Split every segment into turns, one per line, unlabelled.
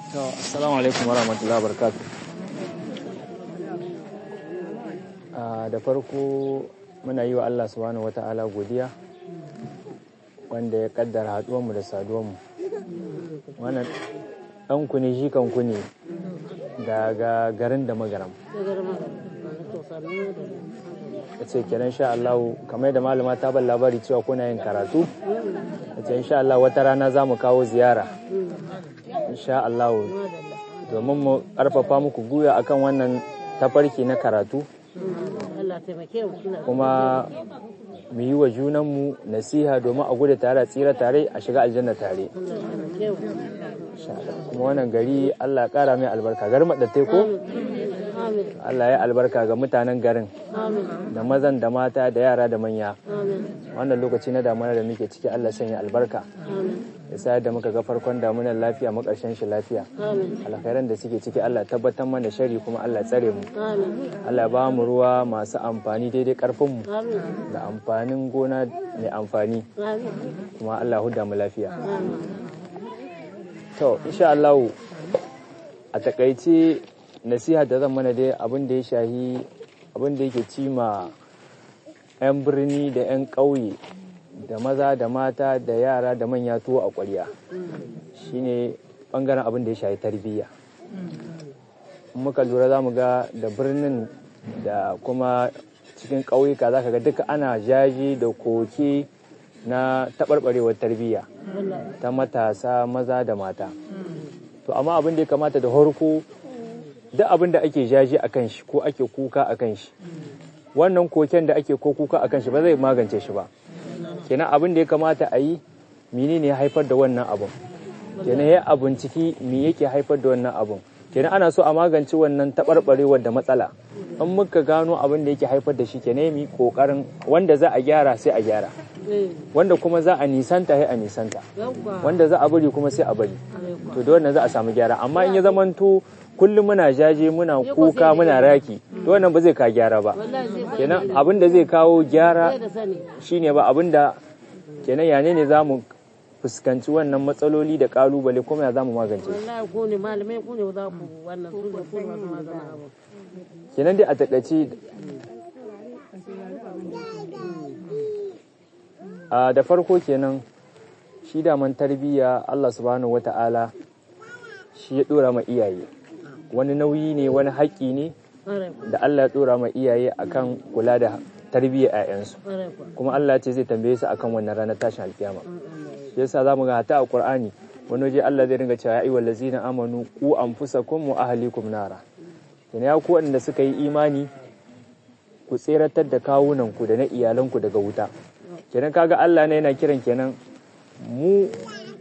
Assalamu alaikum wa rahmatullahi wa barakatuh. Da farko muna yi wa Allah subhanahu wa ta'ala godiya wanda ya kaddara haduwanmu da saduwanmu. Wannan ɗanku ne shi kanku ne daga garin da magaram. Ya ce kenan sha Allah kamar da malama ta ban labari cewa kuna yin karatu. Ya ce insha Allah wata rana za mu kawo ziyara. insha Allah domin mu karfafa muku guya akan wannan tafarki na karatu kuma mu yi wa junanmu nasiha domin a gudu tare a tsira tare a shiga aljanna tare kuma wannan gari Allah kara mai albarka garin maɗattai ko Allah ya albarka ga mutanen garin da mazan da mata da yara da manya wannan lokaci na damuna da muke ciki Allah sanya albarka ya sa da muka ga farkon damunan lafiya mu karshen shi lafiya alkhairan da suke ciki Allah tabbatar mana shari kuma Allah tsare mu Allah ba mu ruwa masu amfani daidai karfin mu da amfanin gona mai amfani kuma Allah huda mu lafiya to insha Allah a takaice nasiha da zan mana dai abin da ya shahi abin da yake cima 'yan birni da 'yan ƙauye da maza da mata da yara da manya tuwo a ƙwarya shine ɓangaren abin da ya shahi tarbiyya muka lura za mu ga da birnin da kuma cikin ƙauyuka za ka ga duka ana jaji da koke na taɓarɓarewar tarbiyya ta matasa maza da mata to amma abin da ya kamata da harko duk abin da ake jaji a kan shi ko ake kuka a kan shi wannan koken da ake ko kuka a kan shi ba zai magance shi ba kenan abin da ya kamata a yi mini ne haifar da wannan abin kenan ya abin ciki me yake haifar da wannan abin kenan ana so a magance wannan taɓarɓarewar da matsala in muka gano abin da yake haifar da shi kenan mi kokarin wanda za a gyara sai a gyara wanda kuma za a nisanta sai a nisanta wanda za a bari kuma sai a bari to da wannan za a samu gyara amma in ya zamanto kullum muna jaje muna kuka muna raki to wannan ba zai ka gyara ba kenan abin da zai kawo gyara shine ba abin da kenan yane ne za mu fuskanci wannan matsaloli da kalubale kuma ya za mu magance kenan dai a takaice da farko kenan shi daman tarbiyya Allah subhanahu wata'ala shi ya dora ma iyaye wani nauyi ne wani haƙƙi ne da Allah ya dora ma iyaye akan kula da tarbiyyar 'ya'yansu kuma Allah ce zai tambaye su akan wannan ranar tashin alkiyama shi yasa zamu ga hata a Qur'ani wani waje Allah zai ringa cewa ya ayyuhal ladzina amanu ku anfusakum wa ahlikum nara yana ya ku wanda suka yi imani ku tseratar da kawunan ku da na iyalanku daga wuta kenan kaga Allah ne yana kiran kenan mu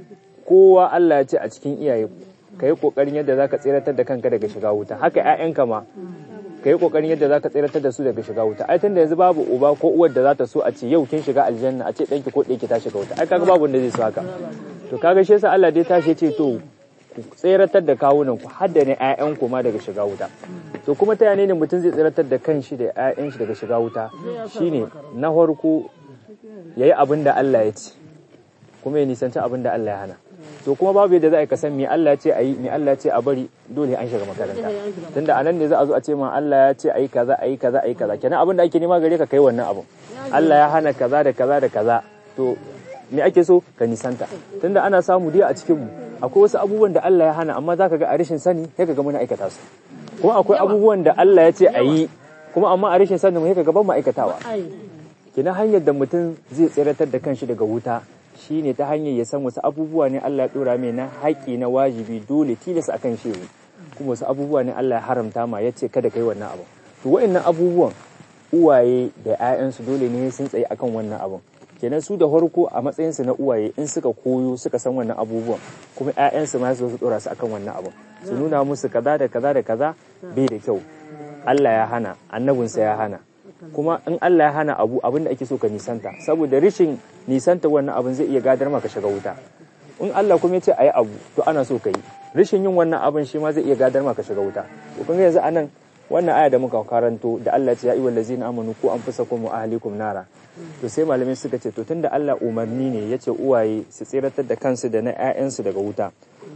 kowa Allah ya ce a cikin iyaye ka yi kokarin yadda zaka tseratar da kanka daga shiga wuta haka ƴaƴanka ma ka yi kokarin yadda zaka tseratar da su daga shiga wuta ai tunda yanzu babu uba ko uwar da za ta so a ce yau kin shiga aljanna a ce danki ko ɗanki ta shiga wuta ai kaga babu wanda zai so haka to kaga shi yasa Allah dai tashi ce to ku tseratar da kawunan ku har da ne ƴaƴan ku ma daga shiga wuta to kuma ta yane ne mutum zai tseratar da kanshi da ƴaƴan shi daga shiga wuta shine na farko yayi abin da Allah ya ce kuma ya nisanci abin da Allah ya hana to kuma babu yadda za a yi kasan me Allah ya ce a yi me Allah ya ce a bari dole an shiga makaranta tunda anan ne za a zo a ce ma Allah ya ce a yi kaza a yi kaza a yi kaza kenan abin da ake nema gare ka kai wannan abin Allah ya hana kaza da kaza da kaza to me ake so ka nisanta tunda ana samu dai a cikin mu akwai wasu abubuwan da Allah ya hana amma zaka ga a rashin sani sai ka ga muna aikata su kuma akwai abubuwan da Allah ya ce a yi kuma amma a rashin sani mu sai ka ga ban mu aikatawa kenan hanyar da mutum zai tsiratar da kanshi daga wuta shi ne ta hanyar ya san wasu abubuwa ne Allah ya dora mai na haƙi na wajibi dole tilas akan shi kuma wasu abubuwa ne Allah ya haramta ma ya ce kada kai wannan abu to wa'annan abubuwan uwaye da 'ya'yansu dole ne sun tsaye akan wannan abun kenan su da farko a matsayinsu na uwaye in suka koyo suka san wannan abubuwan kuma 'ya'yansu ma su dora su akan wannan abun su nuna musu kaza da kaza da kaza bai da kyau Allah ya hana annabinsa ya hana kuma in Allah ya hana abu abin da ake so ka nisanta saboda rishin nisanta wannan abin zai iya gadar maka shiga wuta in Allah kuma ya ce ayi abu to ana so ka yi rishin yin wannan abin shi ma zai iya gadar maka shiga wuta to kun yanzu anan wannan aya da muka karanto da Allah ya ce ya ayyuhal ladzina amanu ku anfusakum wa ahlikum nara to sai malamai suka ce to tunda Allah umarni ne ya ce uwaye su tsiratar da kansu da na 'ya'yansu daga wuta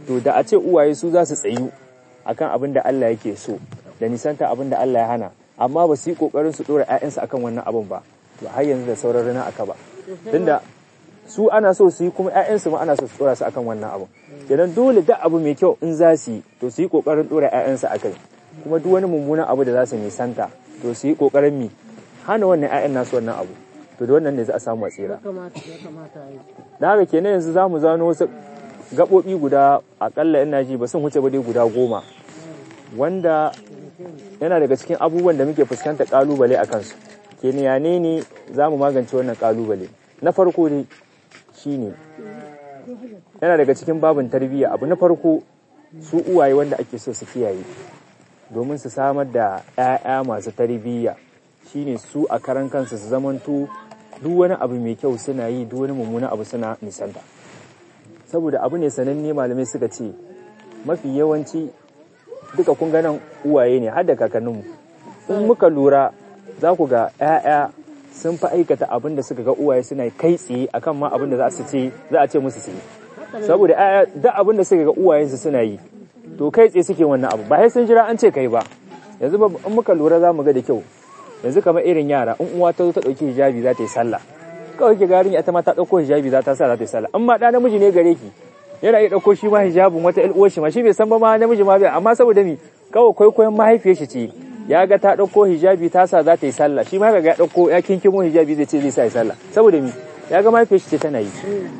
to da a ce uwaye su za su tsayu akan abin da Allah yake so da nisanta abin da Allah ya hana amma ba su yi kokarin su dora ƴaƴansu akan wannan abin ba to har yanzu da sauran rana aka ba tunda su ana so su yi kuma ƴaƴansu ma ana so su dora su akan wannan abin kenan dole duk abu mai kyau in za su yi to su yi kokarin dora ƴaƴansu akai kuma duk wani mummunan abu da za su nisanta to su yi kokarin mi hana wannan ƴaƴan nasu wannan abu to da wannan ne za a samu tsira da haka kenan yanzu za mu zano wasu gaɓoɓi guda akalla ina ji ba sun wuce ba dai guda goma wanda yana daga cikin abubuwan da muke fuskanta kalubale a kansu kenan ya ne ne za mu magance wannan kalubale na farko dai shine yana daga cikin babin tarbiyya abu na farko su uwaye wanda ake so su kiyaye domin su samar da 'ya'ya masu tarbiyya shine su a karan kansu su zamanto duk wani abu mai kyau suna yi duk wani mummuna abu suna nisanta saboda abu ne sananne malamai suka ce mafi yawanci duka kun ganin uwaye ne har da kakanninmu in muka lura za ku ga 'ya'ya sun fi aikata abin da suka ga uwaye suna kai tsaye akan ma abin da za su ce za a ce musu su yi saboda 'ya'ya duk abin da suka ga uwayensu suna yi to kai tsaye suke wannan abu ba sai sun jira an ce kai ba yanzu in muka lura za mu ga da kyau yanzu kamar irin yara in uwa ta zo ta ɗauki hijabi za ta yi sallah kawai ki garin ita ma ta ɗauko hijabi za ta sa za ta yi sallah in ma ɗa namiji ne gare ki yana iya ɗauko shi ma hijabin wata ƴar uwar shi ma shi bai san ba ma namiji ma bai amma saboda mi kawai kwaikwayon mahaifiyar shi ce ya ga ta ɗauko hijabi ta sa za ta yi sallah shi ma ga ya ɗauko ya kinkimo hijabi zai ce zai sa yi sallah saboda mi ya ga mahaifiyar shi ce tana yi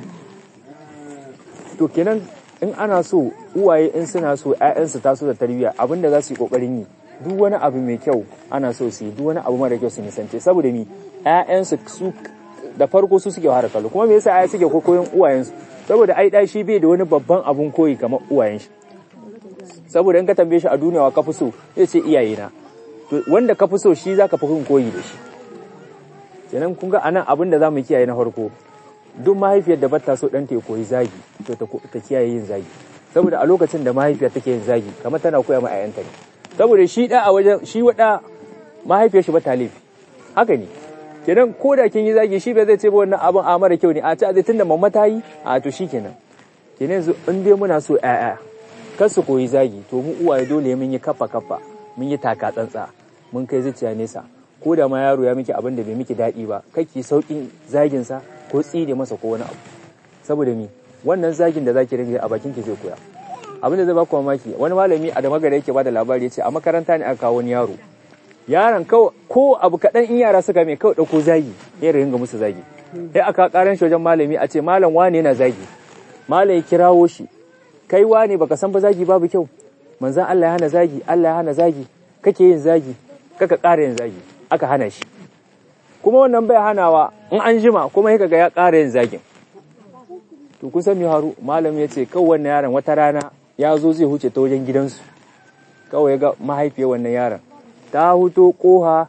to kenan in ana so uwaye in suna so ƴaƴansu taso da tarbiyya abinda za su yi kokarin yi duk wani abu mai kyau ana so su yi duk wani abu mara kyau su nisance saboda mi ƴaƴansu su da farko su suke fara kallo kuma me yasa ƴaƴa suke kokoyin uwayensu saboda ai dai shi bai da wani babban abun koyi kamar uwayen shi saboda in ka tambaye shi a duniya wa ka fi so zai ce iyayena to wanda ka fi so shi zaka fi koyi da shi kenan kun ga anan abin da zamu kiyaye na farko duk mahaifiyar da bata so ɗanta ya koyi zagi to ta kiyaye yin zagi saboda a lokacin da mahaifiyar take yin zagi kamar tana koya ma 'ya'yanta ne saboda shi da a wajen shi wada mahaifiyar shi ba ta laifi haka ne kenan ko da kin yi zagi shi bai zai ce ba wannan abin a mara kyau ne a ci a zai tunda mamma ta yi a to shi kenan kenan yanzu in dai muna so 'ya'ya kar su koyi zagi to mu uwaye dole mun yi kafa kafa mun yi taka tsantsa mun kai zuciya nesa ko da ma yaro ya miki abin da bai miki daɗi ba kake saukin zagin sa ko tsire masa ko wani abu saboda mi wannan zagin da zaki ringa a bakin ki zai koya abin da zai baku mamaki wani malami a da magana yake bada labari yace a makaranta ne aka kawo wani yaro yaron ko abu kaɗan in yara suka mai kawai ɗauko zagi ya ringa musu zagi sai aka karan shi wajen malami a ce malam wane yana zagi malam ya kirawo shi kai wane baka san ba zagi babu kyau manzan Allah ya hana zagi Allah ya hana zagi kake yin zagi kaka ƙara yin zagi aka hana shi kuma wannan bai hanawa in an jima kuma ya ga ya ƙara yin zagin to kun san me haru malam ya ce kawai wannan yaron wata rana ya zo zai huce ta wajen gidansu kawai ya ga mahaifiyar wannan yaron ta huto koha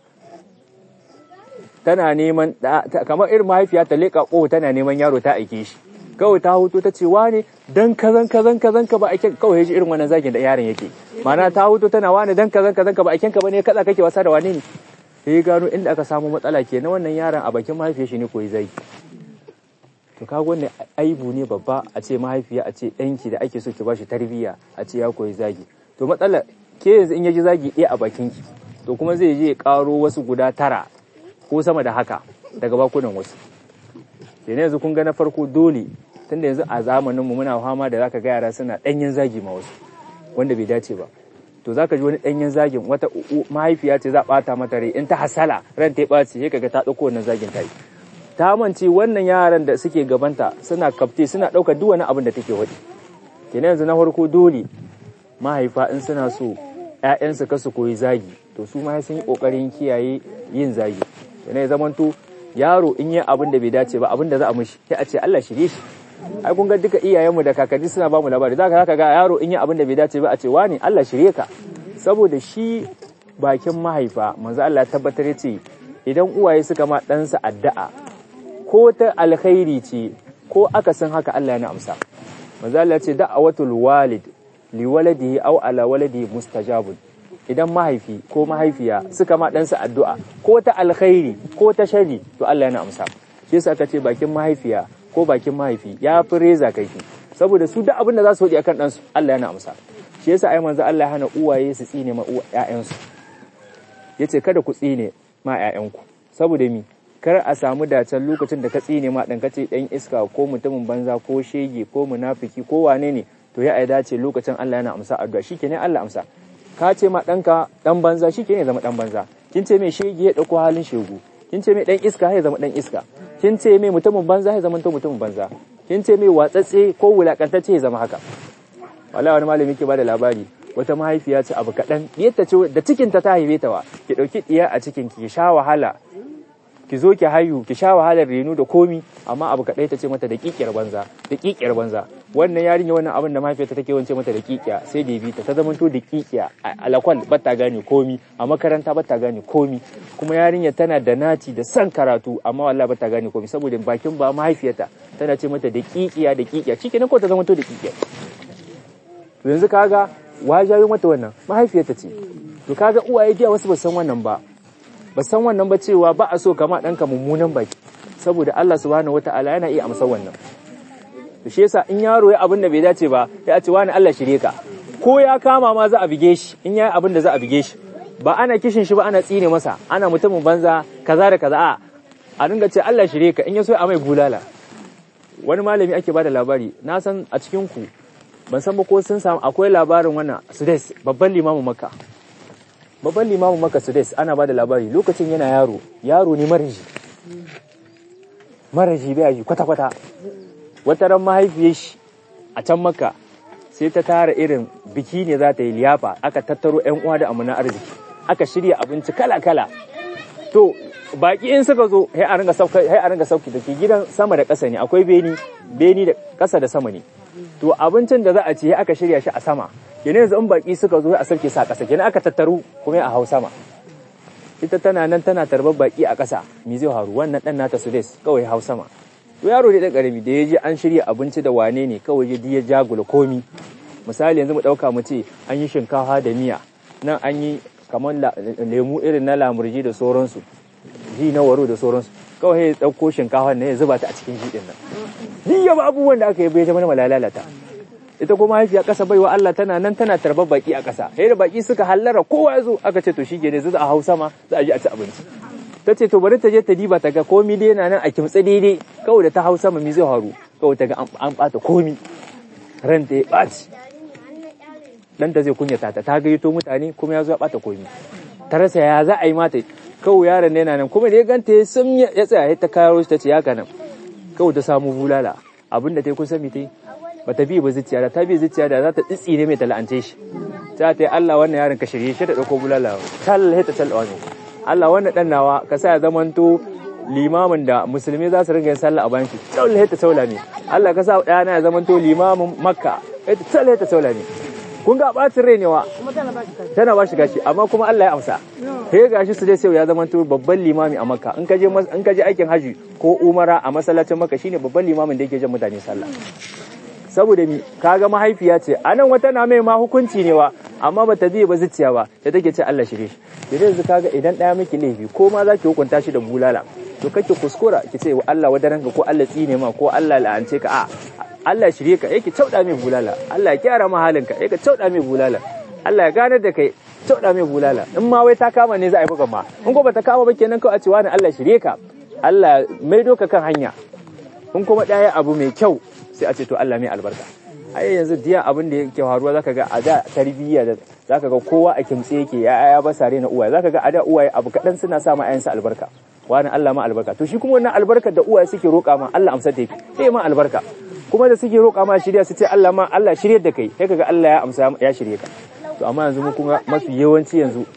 tana neman kamar irin mahaifiya ta leƙa koha tana neman yaro ta aike shi kawai ta huto ta ce wane dan kazan kazan kazan ka ba aiken kawai ya ji irin wannan zagin da yaron yake ma'ana ta huto tana wane dan kazan kazan ka ba aiken ka bane kaza kake wasa da wane ne sai gano inda aka samu matsala ke na wannan yaron a bakin mahaifiyar shi ne koyi zagi to kaga wannan aibu ne babba a ce mahaifiya a ce ɗanki da ake so ki bashi tarbiyya a ce ya koyi zagi to matsala ke yanzu in ya ji zagi ɗaya a bakin ki to kuma zai je ya ƙaro wasu guda tara ko sama da haka daga bakunan wasu kenan yanzu kun ga na farko dole tunda yanzu a zamaninmu muna fama da zaka ga yara suna ɗanyen zagi ma wasu wanda bai dace ba to zaka ji wani ɗanyen zagin wata mahaifiya ce za a ɓata mata rai in ta hasala ran ta ɓaci sai kaga ta ɗauko wannan zagin ta yi ta mance wannan yaran da suke gabanta suna kafte suna ɗaukar duk wani abin da take waɗi kenan yanzu na farko dole mahaifa in suna so ‘ya'yansu kasu koyi zagi to su ma sun yi ƙoƙarin kiyaye yin zagi kenan ya zamanto yaro in yi abin da bai dace ba abin da za a mishi sai a ce Allah shirye shi ai kun ga duka iyayenmu da kakanni suna ba mu labari zaka zaka ga yaro in yi abin da bai dace ba a ce wani Allah shirye ka saboda shi bakin mahaifa manzo Allah ya tabbatar yace idan uwaye suka ma ɗansa addu'a ko ta alkhairi ce ko aka san haka Allah ya amsa manzo Allah ya ce da'awatul walid li waladihi aw ala waladihi mustajabun idan mahaifi ko mahaifiya suka ma ɗansa addu'a ko ta alkhairi ko ta shari to Allah yana amsa shi yasa aka ce bakin mahaifiya ko bakin mahaifi ya fi reza kaifi saboda su duk abin da za su faɗi akan ɗansu Allah yana amsa shi yasa ai manzo Allah ya hana uwaye su tsine ma ƴaƴansu yace kada ku tsine ma ƴaƴanku saboda mi kar a samu dacen lokacin da ka tsine ma ɗan kace ɗan iska ko mutumin banza ko shege ko munafiki ko wane ne to ya ai dace lokacin Allah yana amsa addu'a shikenan Allah amsa ka ce ma ɗanka ɗan banza shikenan ya zama ɗan banza kin ce mai shege ya ɗauko halin shegu kin ce mai ɗan iska ya zama ɗan iska kin ce mai mutumin banza ya zama mutumin banza kin ce mai watsatse ko wulakantacce ya zama haka wala wani malami ke bada labari wata mahaifiya ce abu kaɗan yadda ce da cikin ta ta haife ta wa ki ɗauki ɗiya a cikin ki sha wahala ki zo ki hayu ki sha wahalar reno da komi amma abu kaɗai ta ce mata da ƙiƙiyar banza da ƙiƙiyar banza wannan yarinya wannan abin da mahaifiyarta take wance mata da ƙiƙiya sai da bi ta ta zamanto da ƙiƙiya a lakwal ba ta gane komi a makaranta ba ta gane komi kuma yarinya tana da naci da son karatu amma wallahi ba ta gane komi saboda bakin ba mahaifiyarta tana ce mata da ƙiƙiya da ƙiƙiya shikenan ko ta zamanto da ƙiƙiya to yanzu kaga wajayo mata wannan mahaifiyarta ce to kaga uwaye jiya wasu ba san wannan ba ba san wannan ba cewa ba a so kama ɗanka mummunan baki saboda Allah subhanahu wata'ala yana iya amsa wannan to shi yasa in yaro ya abin da bai dace ba ya ce wani Allah shirye ka ko ya kama ma za a bige shi in ya abin da za a bige shi ba ana kishin shi ba ana tsine masa ana mutumin banza kaza da kaza a a dinga ce Allah shirye ka in ya so a mai bulala wani malami ake bada labari na san a cikin ku ban san ba ko sun samu akwai labarin wannan Sudais babban limamin Makka babban limamin Makka Sudais ana bada labari lokacin yana yaro yaro ne maraji maraji bai yi kwata kwata wata ran mahaifiyar shi a can Makka sai ta tara irin biki ne za ta yi liyafa aka tattaro ƴan uwa da amana arziki aka shirya abinci kala kala to baki in suka zo sai a ringa sauka sai a ringa sauki dake gidan sama da ƙasa ne akwai beni beni da ƙasa da sama ne to abincin da za a ci aka shirya shi a sama kenan yanzu in baki suka zo a sauke sa ƙasa kenan aka tattaru kuma a hau sama ita tana nan tana tarbar baki a ƙasa me zai haru wannan dan nata sudes kawai hau sama to yaro ne da karami da ya je an shirya abinci da wane ne kawai ya ya jagula komi misali yanzu mu dauka mu ce an yi shinkafa da miya nan an yi kamar lemu irin na lamurji da sauransu ji na waro da sauransu kawai ya dauko shinkafa ne ya zuba ta a cikin shi din nan ni yaba abubuwan da aka yi bai zama malalata ita kuma haifiya kasa baiwa Allah tana nan tana tarbar baki a kasa sai da baki suka hallara kowa ya zo aka ce to shi ne za a hau sama za a je a ci abinci ta ce to bari ta je ta diba ta ga komi dai yana nan a kimtsa daidai kawai da ta hau sama mi zai haru kawai ta ga an bata komi ran ta ya ɓaci dan ta zai kunyata ta ta gayyato mutane kuma ya zo ya bata komi ta rasa ya za a yi mata kawai yaron ne yana nan kuma da ya ganta ya sun ya tsaya ta karo shi ta ce ya nan kawai ta samu bulala abinda ta yi kusa mi ta yi ba ta bi ba zuciya da ta bi zuciya da za ta tsitsi ne mai tala'ance shi ta ta yi Allah wannan yaron ka shirye shi da ɗauko bulala tal ta tal wani Allah wannan ɗan nawa ka sa ya zamanto limamin da musulmi za su ringa yin sallah a bayan shi tal ta taula ne Allah ka sa ɗana ya zamanto limamin makka ita tal ta taula ne kun ga bacin rai ne wa tana ba shi gashi amma kuma Allah ya amsa sai gashi su dai sai ya zama to babban limami a Makka in ka je in ka je aikin haji ko umara a masallacin Makka shine babban limamin da yake jan mutane sallah saboda mi kaga mahaifiya ce anan wata na mai ma hukunci ne wa amma bata biye ba zuciya ba da take ce Allah shirye shi idan yanzu kaga idan daya miki laifi ko ma zaki hukunta shi da bulala to kake kuskura ki ce Allah wadaranka ko Allah tsine ma ko Allah la'ance ka a Allah shirye ka yake cauda mai bulala Allah ya kyara ma halinka yake cauda mai bulala Allah ya ganar da kai cauda mai bulala in ma wai ta kama ne za a yi bugan ma in ko bata kama ba kenan kawai a ce wani Allah shirye ka Allah mai doka kan hanya in kuma ɗaya abu mai kyau sai a ce to Allah mai albarka ai yanzu diya abin da yake faruwa zaka ga a da tarbiyya da zaka ga kowa a kimtse yake ya ya ba sare na uwaye zaka ga a da uwaye abu kadan suna sa ma ayansa albarka wani Allah ma albarka to shi kuma wannan albarkar da uwaye suke roƙa ma Allah amsa ta yake sai ma albarka kuma da suke roƙa ma shirya su ce Allah ma Allah shirye da kai sai kaga Allah ya amsa ya shirye ka to amma yanzu mu kuma mafi yawanci yanzu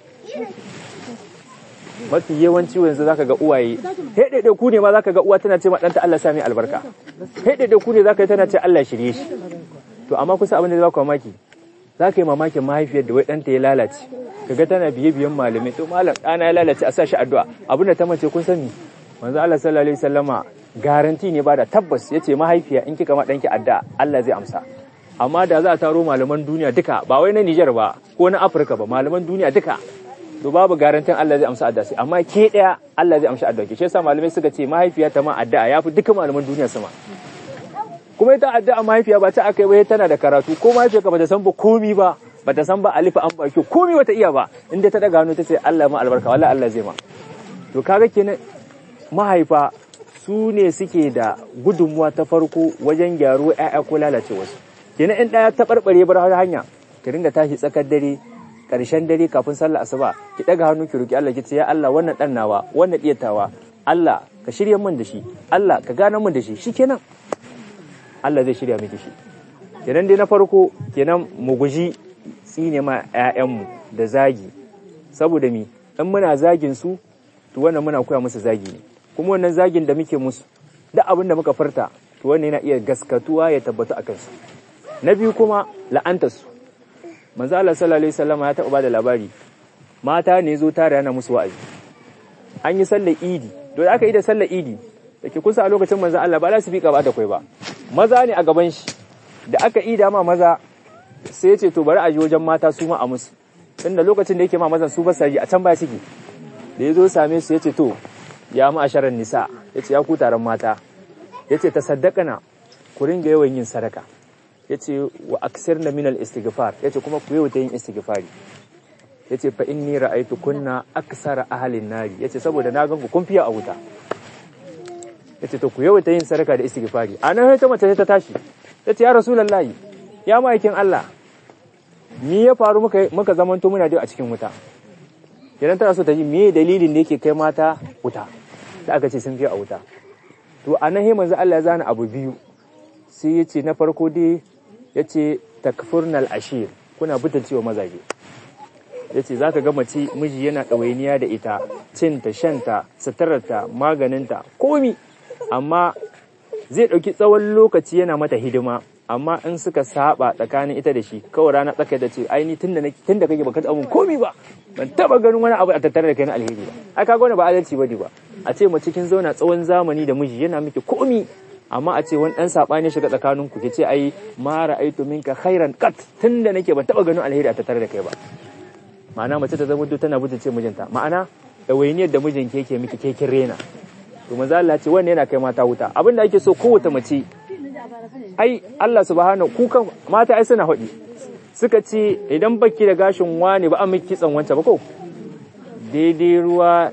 mafi yawanci yanzu zaka ga uwaye hedede ku ne ma zaka ga uwa tana ce ma danta Allah sami albarka hedede ku ne zaka tana ce Allah shirye shi to amma kusa abin da za ku mamaki zaka yi mamakin mahaifiyar da wai danta ya lalace kaga tana biye biyan malamai to malam ɗana ya lalace a sa shi addu'a abin da ta mace kun sani manzo Allah sallallahu alaihi wasallama garanti ne ba da tabbas yace mahaifiya in kika ma danki addu'a Allah zai amsa amma da za a taro malaman duniya duka ba wai na Nijar ba ko na Afirka ba malaman duniya duka to babu garantin Allah zai amsa addu'a sai amma ke daya Allah zai amsa addu'a ke shi yasa malamai suka ce mahaifiya ta ma addu'a yafi duka malaman duniya sama kuma ita addu'a mahaifiya ba ta aka yi ba tana da karatu ko mahaifiya ka bata san ba komi ba bata san ba alifa an baki komi bata iya ba inda ta daga hannu ta ce Allah ma albarka wallahi Allah zai ma to kaga kenan mahaifa su ne suke da gudunmuwa ta farko wajen gyaro ƴaƴa ko lalace wasu kenan in ɗaya ta barbare bar hanya ki ringa tashi tsakar dare ƙarshen dare kafin sallah asuba ki daga hannu ki roki Allah ki ce ya Allah wannan dan nawa wannan diyatawa Allah ka shirya min da shi Allah ka gane min da shi shikenan Allah zai shirya miki shi kenan dai na farko kenan mu guji tsine ma ƴaƴanmu da zagi saboda mi in muna zagin su to wannan muna koya musu zagi ne kuma wannan zagin da muke musu duk abin da muka furta to wannan yana iya gaskatuwa ya tabbatu a kansu na biyu kuma la'antar su manzo Allah sallallahu alaihi wasallam ya taɓa bada labari mata ne zo tare yana musu wa'azi an yi sallar idi to da aka yi da sallar idi da ke kusa a lokacin manzo Allah ba za su fika ba da kai ba maza ne a gaban shi da aka ida ma maza sai ya ce to bari a ji wajen mata su ma a musu tunda lokacin da yake ma mazan su ba sa ji a can baya suke da ya zo same su ya ce to ya ma'asharar nisa ya ce ya ku taron mata ya ce ta saddakana ku ringa yawan yin sadaka ya ce wa aksir na minal istighfar ya ce kuma ku yawaita yin istighfari ya ce fa inni ra'aitu kunna aksara ahalin nari ya ce saboda na gan ku kun fiya a wuta ya ce to ku yawaita yin sadaka da istighfari a nan ta mace ta tashi ya ce ya rasulullahi ya ma'aikin Allah ni ya faru muka muka zamanto muna dai a cikin wuta idan tana so ta ji me dalilin da yake kai mata wuta da aka ce sun fi a wuta to a nan manzo Allah ya zana abu biyu sai ya ce na farko dai ya ce takfurnal ashir kuna butulcewa mazaje ya ce za ka ga mace miji yana ɗawainiya da ita cinta shanta suturarta maganinta komi amma zai ɗauki tsawon lokaci yana mata hidima amma in suka saba tsakanin ita da shi kawai rana tsaka da ce ai ni tunda tunda kake baka taɓa komi ba ban taba ganin wani abu a tattare da kai na alheri ba ai kaga wani ba adalci bane ba a ce mace kin zauna tsawon zamani da miji yana miki komi amma a ce wani dan sabani shiga tsakanin ku ce ai ma ra'aitu minka khairan qat tunda nake ban taba ganin alheri a tattare da kai ba ma'ana mace ta zama tana butulce mijinta ma'ana ɗawainiyar da mijin ke miki ke kin rena to manzo Allah ce wannan yana kai mata wuta abin da ake so kowace mace ai Allah subhanahu kukan mata ai suna haɗi suka ce idan baki da gashin wani ba an miki kitsan wancan ba ko daidai ruwa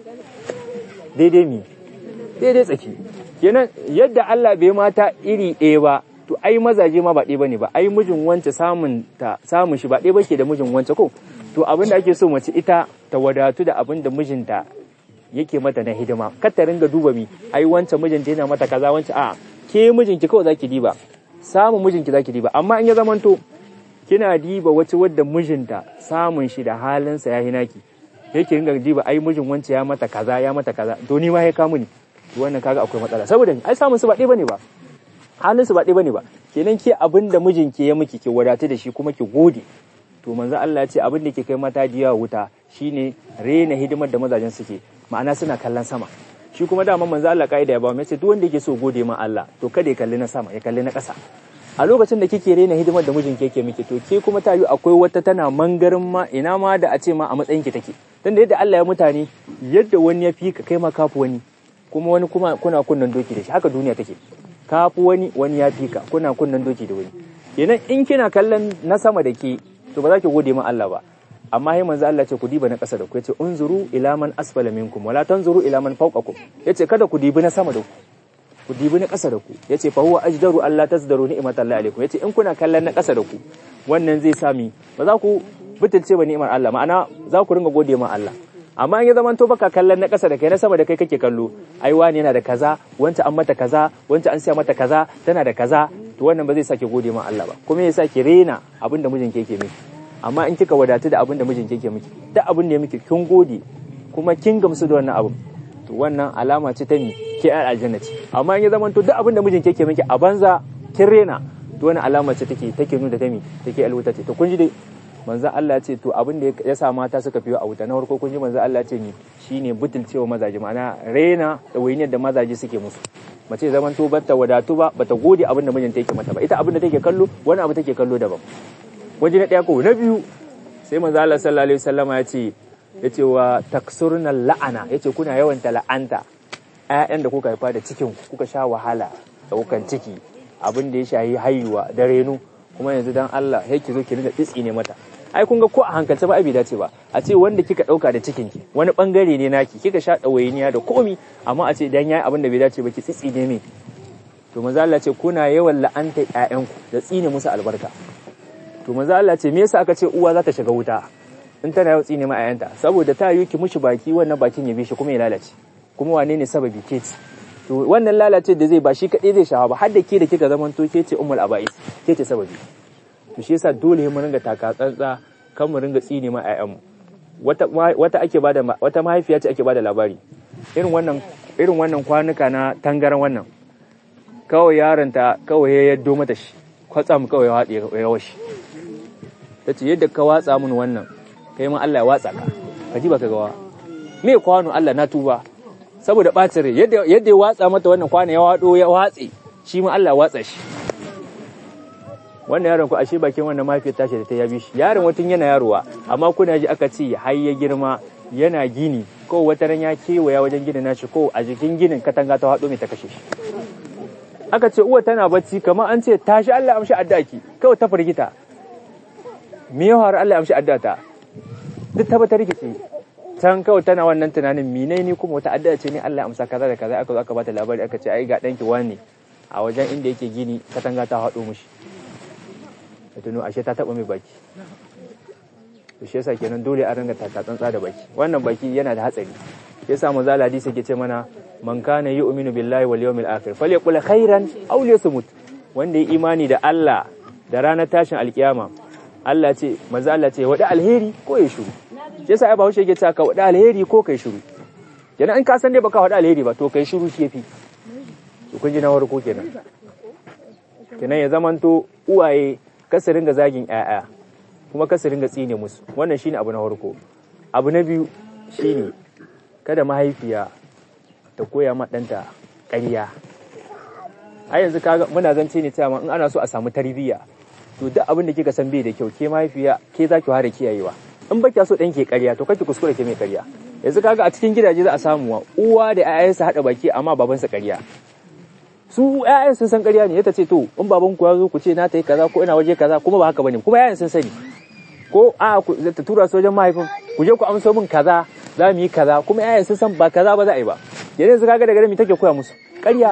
daidai mi daidai tsaki kenan yadda Allah bai mata iri ɗaya ba to ai mazaje ma ba ɗaya bane ba ai mijin wance samun ta samun shi ba ɗaya bake da mijin wance ko to abin da ake so mace ita ta wadatu da abin da mijinta yake mata na hidima kar ta ringa duba mi ai wancan mijinta yana mata kaza wancan a ke mijinki kawai zaki diba samun mijinki zaki diba amma in ya zamanto kina diba wace wadda mijinta samun shi da halinsa ya hinaki yake ringa diba ai mijin wance ya mata kaza ya mata kaza to ni ma ya kamu ni to wannan kaga akwai matsala saboda ai samun su ba ɗaya bane ba halin su ba ɗaya bane ba kenan ke abin da mijinki ya miki ki wadatu da shi kuma ki gode to manzo Allah ya ce abin da ke kai mata diya wuta shine rena hidimar da mazajen suke ma'ana suna kallon sama shi kuma dama manzo Allah kaida ya ba mu yace duk wanda yake so gode ma Allah to kada ya kalli na sama ya kalli na ƙasa a lokacin da kike rena hidimar da mijin ke miki to ke kuma ta yi akwai wata tana mangarin ma ina ma da a ce ma a matsayin ki take dan da yadda Allah ya mutane yadda wani ya fi ka kai ma kafu wani kuma wani kuma kuna kunnan doki da shi haka duniya take kafu wani wani ya fi ka kuna kunnan doki da wani kenan in kina kallon na sama da ke to ba za ki gode ma Allah ba amma sai manzo Allah ce ku diba na ƙasa da ku yace unzuru ila man asfala minkum wala tanzuru ila man fawqakum yace kada ku dibi na sama da ku ku dibi na ƙasa da ku yace fa huwa ajdaru Allah tazdaru ni'matallahi alaikum yace in kuna kallon na ƙasa da ku wannan zai sami ba za ku butulce ba ni'imar Allah ma'ana za ku ringa gode ma Allah amma in ya zama to baka kallon na ƙasa da kai na sama da kai kake kallo ai wani yana da kaza wanda an mata kaza wanda an siya mata kaza tana da kaza to wannan ba zai sake gode ma Allah ba kuma ya sake rena abin da mijin ke yake miki amma in kika wadatu da abin da mijin ke yake miki duk abin da ya miki kin gode kuma kin gamsu da wannan abin to wannan alama ce ta mi ke ai aljanna ce amma in ya zama to duk abin da mijin ke yake miki a banza kin rena to wannan alama ce take take nuna ta mi take alwuta ce to kun ji dai manzo Allah ce to abin da ya sa mata suka fiyo a wuta na farko kun ji manzo Allah ce ni shine butulcewa mazaje ma'ana rena da wainiyar da mazaje suke musu mace zaman to bata wadatu ba bata gode abin da mijinta yake mata ba ita abin da take kallo wani abu take kallo daban waje na daya ko na biyu sai manzo Allah sallallahu alaihi wasallama ya ce ya ce wa taksurna la'ana ya ce kuna yawan la'anta ƴaƴan da kuka haifa da cikin kuka sha wahala da kukan ciki abin da ya shahi haihuwa da reno kuma yanzu dan Allah sai ki zo ki ringa tsitsi ne mata ai kun ga ko a hankalce ba abi dace ba a ce wanda kika dauka da cikin ki wani bangare ne naki kika sha dawainiya da komi amma a ce dan yayi abin da bai dace ba ki tsitsi ne me to manzo Allah ce kuna yawan la'anta ƴaƴanku da tsine musu albarka to manzo Allah ce me yasa aka ce uwa za ta shiga wuta in tana yawan tsine ma ƴaƴanta saboda ta yi ki mushi baki wannan bakin ya bi shi kuma ya lalace kuma wane ne sababi ke ci to wannan lalace da zai ba shi kadai zai shawa ba har da ke da kika zaman to ke ce ummul aba'is ke ce sababi to shi yasa dole mu ringa taka tsantsa kan mu ringa tsine ma ƴaƴanmu wata wata ake bada wata mahaifiya ce ake bada labari irin wannan irin wannan kwanuka na tangaran wannan kawai yaronta kawai ya yaddo mata shi kwatsam kawai ya haɗe ya washi ta ce yadda ka watsa mun wannan kai ma Allah ya watsa ka ka ji baka gawa me kwano Allah na tuba saboda ɓacin rai yadda yadda ya watsa mata wannan kwano ya wado ya watse shi ma Allah ya watsa shi wannan yaron ku ashe bakin wannan mafiyar tashi da ta yabi shi yaron watan yana yarowa amma kuna ji aka ce har ya girma yana gini ko wata ran ya kewaya wajen ginin nashi ko a jikin ginin katanga ta haɗo mai ta kashe shi aka ce uwa tana bacci kamar an ce tashi Allah amshi addaki kawai ta firgita me ya faru Allah amshi addata duk ta bata rikice can kawai tana wannan tunanin mine ni kuma wata addu'a ce ne Allah amsa kaza da kaza aka zo aka bata labari aka ce ai ga danki wani a wajen inda yake gini katanga ta haɗo mushi ta tuno ashe ta taba mai baki to shi yasa kenan dole a ringa taka tsantsa da baki wannan baki yana da hatsari yasa manzo Allah hadisi yake ce mana man kana yu'minu billahi wal yawmil akhir falyaqul khairan aw liyasmut wanda ya imani da Allah da ranar tashin alkiyama Allah ce manzo Allah ce wada alheri ko ya shiru yasa ai Bahaushe yake cewa ka wada alheri ko kai shiru kenan in ka san dai baka wada alheri ba to kai shiru shi yafi to kun ji na farko kenan kenan ya zamanto uwaye kasu ringa zagin ƴaƴa kuma kasu ringa tsine musu wannan shine abu na farko abu na biyu shine kada mahaifiya ta koya ma ɗanta ƙarya a yanzu kaga muna zance ne cewa in ana so a samu tarbiyya to duk abin da kika san bai da kyau ke mahaifiya ke za ki fara kiyayewa in ba kya so ɗan ke ƙarya to kake kuskure ke mai ƙarya yanzu kaga a cikin gidaje za a samu uwa da ƴaƴansa haɗa baki amma babansa ƙarya su ƴaƴan sun san ƙarya ne ya ce to in baban ku ya zo ku ce na ta yi kaza ko ina waje kaza kuma ba haka bane kuma ƴaƴan sun sani ko a ta tura su wajen mahaifin ku je ku amso min kaza za mu yi kaza kuma ƴaƴan sun san ba kaza ba za a yi ba yanzu kaga daga mi take koya musu ƙarya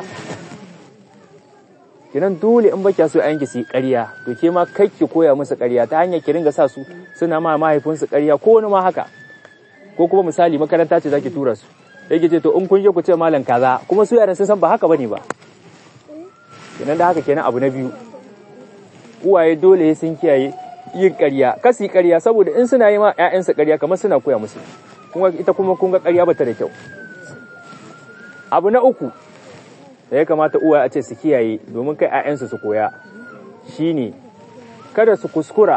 kinan dole in baki so ƴaƴanki su yi ƙarya to ke ma kai ki koya musu ƙarya ta hanyar ki ringa sa su suna ma mahaifinsu ƙarya ko wani ma haka ko kuma misali makaranta ce zaki tura su yake ce to in kun je ku ce malam kaza kuma su yaran sun san ba haka bane ba kenan da haka kenan abu na biyu uwaye dole sun kiyaye yin ƙarya kasi ƙarya saboda in suna yi ma ƴaƴansu ƙarya kamar suna koya musu kuma ita kuma kun ga ƙarya bata da kyau abu na uku da ya kamata uwaye a ce su kiyaye domin kai ƴaƴansu su koya shine kada su kuskura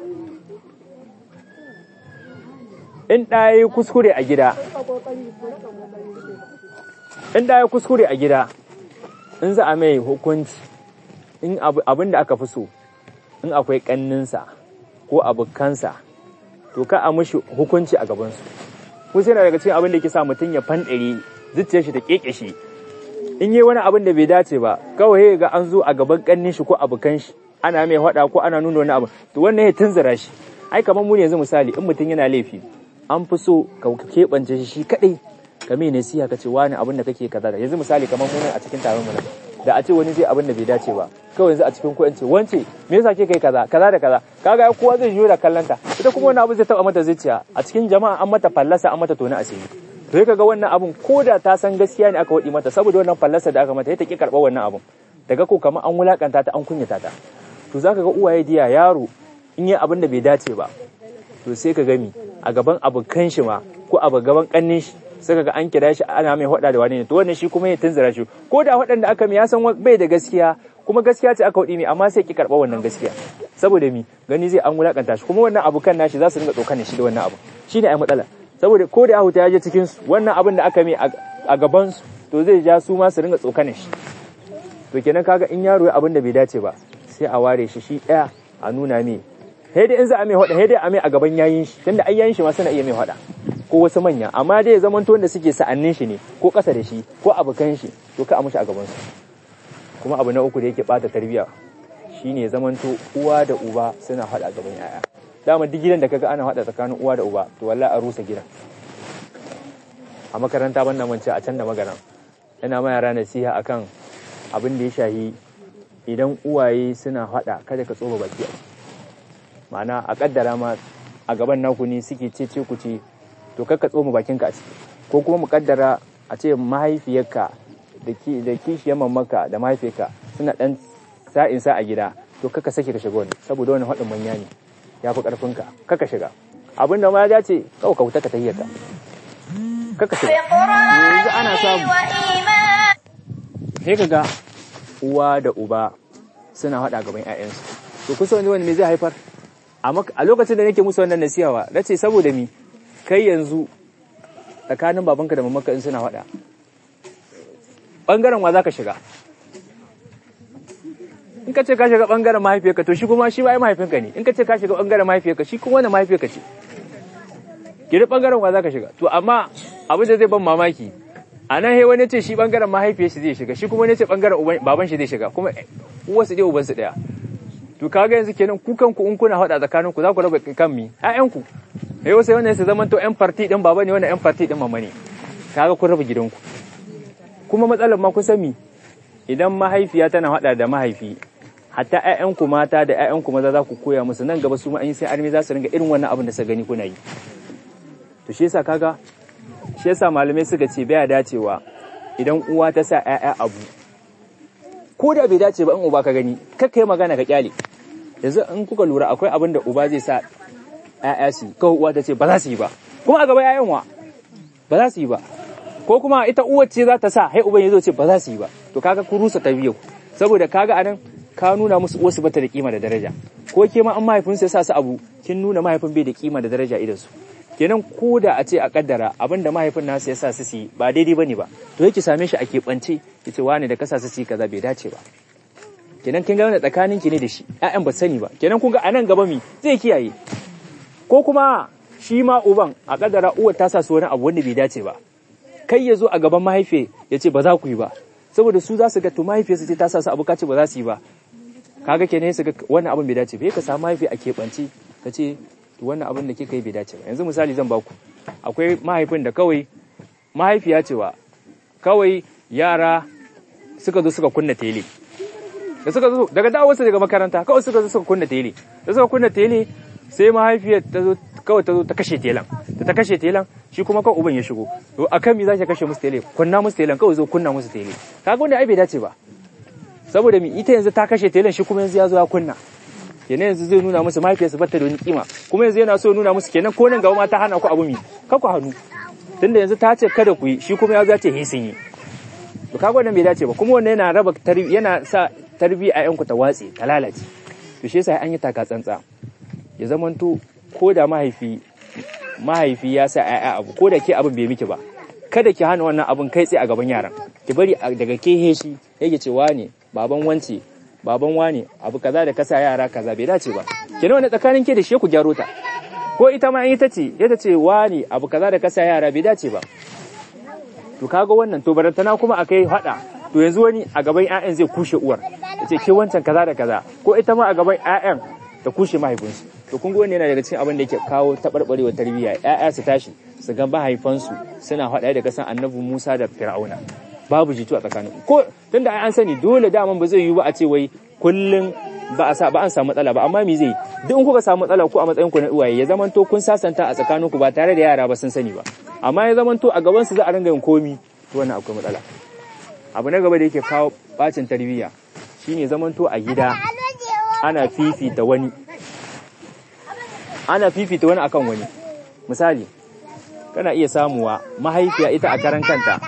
in ɗaya kuskure a gida in ɗaya kuskure a gida in za a mai hukunci in abin da aka fi so in akwai ƙanninsa ko abokansa to ka a mushi hukunci a gabansu ko sai daga cikin abin da ke sa mutum ya fanɗare zuciyar shi ta keke shi in yi wani abin da bai dace ba kawai ga an zo a gaban ƙannin shi ko abokan shi ana mai faɗa ko ana nuna wani abu to wannan ya tunzura shi ai kamar mu ne yanzu misali in mutum yana laifi an fi so ka keɓance shi shi kaɗai ka mai nasiha ka ce wani abin da kake kaza da yanzu misali kamar mu a cikin taron mu da a ce wani zai abin da bai dace ba kawai yanzu a cikin ko ce wance me yasa ke kai kaza kaza da kaza kaga kowa zai juyo da kallanta ita kuma wani abu zai taba mata zuciya a cikin jama'a an mata fallasa an mata tona asiri to kaga wannan abun ko da ta san gaskiya ne aka wadi mata saboda wannan fallasa da aka mata ta ki karɓar wannan abun daga ko kamar an wulakanta ta an kunyata ta to zaka ga uwaye diya yaro in yi abin da bai dace ba to sai ka gami a gaban abokan shi ma ko a gaban kannin shi sai ga an kira shi ana mai hada da wani ne to wannan shi kuma ya tunzura shi ko da waɗanda aka mi ya san bai da gaskiya kuma gaskiya ce aka wadi ne amma sai ki karɓa wannan gaskiya saboda mi gani zai an wulakanta shi kuma wannan abokan nashi za su dinga tsokanin shi da wannan abu shine ai matsala saboda ko da ahuta ya je cikin su wannan abin da aka mai a gaban su to zai ja su ma su dinga tsokanin shi to kenan kaga in yaro ya abin da bai dace ba sai a ware shi shi ɗaya a nuna mai sai dai in za a mai hada sai dai a mai a gaban yayin shi tunda ai yayin shi ma suna iya mai hada ko wasu manya amma dai ya zamanto wanda suke sa'annin shi ne ko ƙasa da shi ko abokan shi to ka a mushi a gaban su kuma abu na uku da yake bata tarbiyya shine zamanto uwa da uba suna faɗa gaban yaya dama duk gidan da kaga ana faɗa tsakanin uwa da uba to wallahi a rusa gidan a makaranta ban nan a can da magana ina ma yara nasiha akan abin da ya shahi idan uwaye suna faɗa kada ka tsoba baki a ma'ana a kaddara ma a gaban naku ne suke ce ce ku ce to kakka tsoma bakinka a ciki ko kuma mu kaddara a ce mahaifiyarka da kishiyar mamaka da mahaifiyarka suna dan sa'in sa a gida to kaka sake ka shiga wani saboda wani haɗin manya ne ya fi ƙarfinka kaka shiga abin da ma ya dace kawai ka wuta ka tayyata kaka shiga yanzu ana samu sai ka ga uwa da uba suna haɗa gaban 'ya'yansu to kusa wani wani me zai haifar a lokacin da nake musu wannan nasiyawa na ce saboda mi kai yanzu tsakanin babanka da mamanka in suna haɗa ɓangaren wa za ka shiga in ka ce ka shiga ɓangaren mahaifiyarka to shi kuma shi ba ai mahaifinka ne in ka ce ka shiga ɓangaren mahaifiyarka shi kuma wani mahaifiyarka ce gidi ɓangaren wa za ka shiga to amma abin da zai ban mamaki a nan he wani ce shi ɓangaren mahaifiyar shi zai shiga shi kuma wani ce ɓangaren baban shi zai shiga kuma uwarsu ɗaya ubansu ɗaya to kaga yanzu kenan ku kanku in kuna faɗa tsakanin ku za ku raba kan mi ƴaƴanku eh wasu wannan su zaman to ƴan party din baba ne wannan ƴan party din mama ne kaga kun raba gidanku kuma matsalar ma kusan mi idan mahaifiya tana faɗa da mahaifi hatta ƴaƴanku mata da ƴaƴanku maza za ku koya musu nan gaba su ma an yi sai armi za su ringa irin wannan abin da suka gani kuna yi to shi yasa kaga shi yasa malamai suka ce baya dacewa idan uwa ta sa ƴaƴa abu ko da bai dace ba in uba ka gani kakka yi magana ka kyale yanzu in kuka lura akwai abin da uba zai sa ƴaƴa su kawai uwa ta ce ba za su yi ba kuma a gaba ƴaƴan wa ba za su yi ba ko kuma ita uwar ce za ta sa hai uban ya zo ce ba za su yi ba to kaga ku rusa tarbiyyar saboda kaga anan ka nuna musu uwarsu bata da kima da daraja ko ke ma an mahaifinsu ya sa su abu kin nuna mahaifin bai da kima da daraja idan su kenan ko da a ce a kaddara abin da mahaifin nasu ya sa su yi ba daidai bane ba to yake same shi a keɓance ya ce wani da kasa su yi kaza bai dace ba kenan kin ga wani tsakanin ki ne da shi ƴaƴan ba sani ba kenan kun ga anan gaba mi zai kiyaye ko kuma shi ma uban a kaddara uwar ta sa su wani abu wanda bai dace ba kai ya zo a gaban mahaifiya ya ce ba za ku yi ba saboda su za su ga to mahaifiyarsu ce ta sa su abu ka ce ba za su yi ba kaga kenan su ga wannan abin bai dace ba ka samu mahaifi a keɓance ka ce wannan abin da kika yi bai dace ba yanzu misali zan baku akwai mahaifin da kawai mahaifiya cewa kawai yara suka zo suka kunna tele da suka zo daga dawo su daga makaranta kawai suka zo suka kunna tele da suka kunna tele sai mahaifiyar ta zo kawai ta zo ta kashe telan da ta kashe telan shi kuma kawai uban ya shigo to akan me za ki kashe musu tele kunna musu telan kawai zo kunna musu tele kaga wanda ai bai dace ba saboda mi ita yanzu ta kashe telan shi kuma yanzu ya zo ya kunna kenan yanzu zai nuna musu mahaifiyarsu bata da wani kima kuma yanzu yana so nuna musu kenan ko nan gaba ma ta hana ku abu mi ka ku hannu tunda yanzu ta ce kada ku yi shi kuma ya zo ya ce sun yi to kaga wannan bai dace ba kuma wannan yana raba tarbi yana sa tarbi a yanku ta watse ta lalace to shi yasa an yi taka tsantsa ya zamanto ko da mahaifi mahaifi ya sa ƴaƴa abu ko da ke abin bai miki ba kada ki hana wannan abin kai tsaye a gaban yaran ki bari daga ke heshi yake cewa ne baban wance baban wane abu kaza da kasa yara kaza bai dace ba kenan wani tsakanin ke da shi ku gyaro ta ko ita ma ita ce ita ce wane abu kaza da kasa yara bai dace ba to kaga wannan to barantana kuma akai hada to yanzu wani a gaban ƴaƴan zai kushe uwar yace ke wancan kaza da kaza ko ita ma a gaban ƴaƴan ta kushe mahaifinsu to kun ga wannan yana daga cikin abin da yake kawo taɓarɓarewar tarbiyya ƴaƴa su tashi su ga mahaifansu suna haɗa da kasan annabi Musa da Fir'auna babu jitu a tsakanin ko tunda ai an sani dole daman ba zai yiwu ba a ce wai kullun ba a sa ba an samu matsala ba amma me zai duk in kuka samu matsala ku a matsayin ku na uwaye ya zamanto kun sasanta a tsakanin ku ba tare da yara ba sun sani ba amma ya zamanto a gaban su za a ringa yin komi to wannan akwai matsala abu na gaba da yake kawo bacin tarbiyya shine zamanto a gida ana fifita wani ana fifita wani akan wani misali kana iya samuwa mahaifiya ita a karan kanta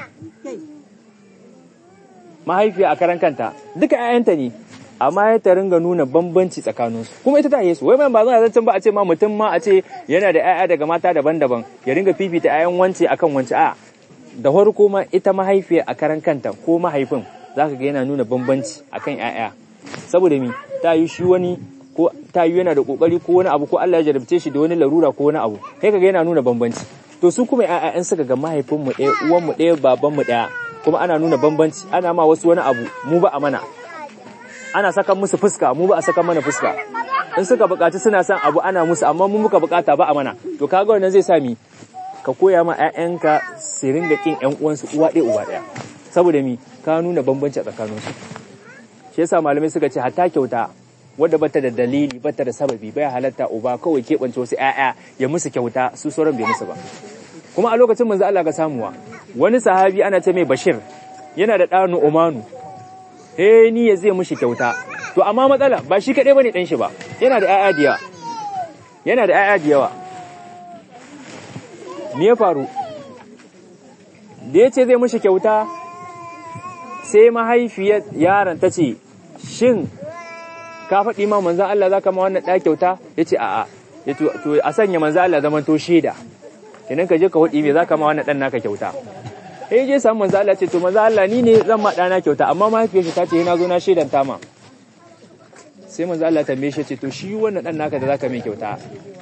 mahaifiya a karan kanta duka ƴaƴanta ne amma ya ta ringa nuna bambanci tsakaninsu kuma ita ta yesu wai mai ba zan zancen ba a ce ma mutum ma a ce yana da ƴaƴa daga mata daban-daban ya ringa fifita ƴaƴan wance akan wance a da farko ma ita mahaifiya a karan kanta ko mahaifin zaka ga yana nuna bambanci akan ƴaƴa saboda mi ta yi shi wani ko ta yi yana da kokari ko wani abu ko Allah ya jarabce shi da wani larura ko wani abu kai kaga yana nuna bambanci to su kuma ƴaƴan suka ga mahaifinmu ɗaya uwanmu ɗaya babanmu ɗaya kuma ana nuna bambanci ana ma wasu wani abu mu ba a mana ana saka musu fuska mu ba a saka mana fuska in suka bukaci suna son abu ana musu amma mu muka bukata ba a mana to kaga wannan zai sa mi ka koya ma ƴaƴanka su ringa kin ƴan uwansu uwa ɗaya uba ɗaya saboda mi ka nuna bambanci a tsakaninsu shi yasa malamai suka ce hatta kyauta wadda bata da dalili bata da sababi bai halatta uba kawai keɓance wasu ƴaƴa ya musu kyauta su sauran bai musu ba kuma a lokacin manzo Allah ga samuwa wani sahabi ana ce mai Bashir yana da ɗanu Umanu eh ni ya zai mushi kyauta to amma matsala ba shi kaɗai bane ɗan shi ba yana da ƴaƴa da yawa yana da ƴaƴa da yawa me ya faru da ya ce zai mushi kyauta sai mahaifiyar yaron ta ce shin ka faɗi ma manzan Allah za ka ma wannan ɗa kyauta ya ce a'a ya to a sanya manzan Allah zaman to shaida idan ka je ka faɗi me za ka ma wannan ɗan naka kyauta sai je samu manzan Allah ce to manzan Allah ni ne zan ma ɗana kyauta amma mahaifiyar shi ta ce na zo na shaidan ta ma sai manzan Allah tambaye shi ce to shi wannan ɗan naka da za ka mai kyauta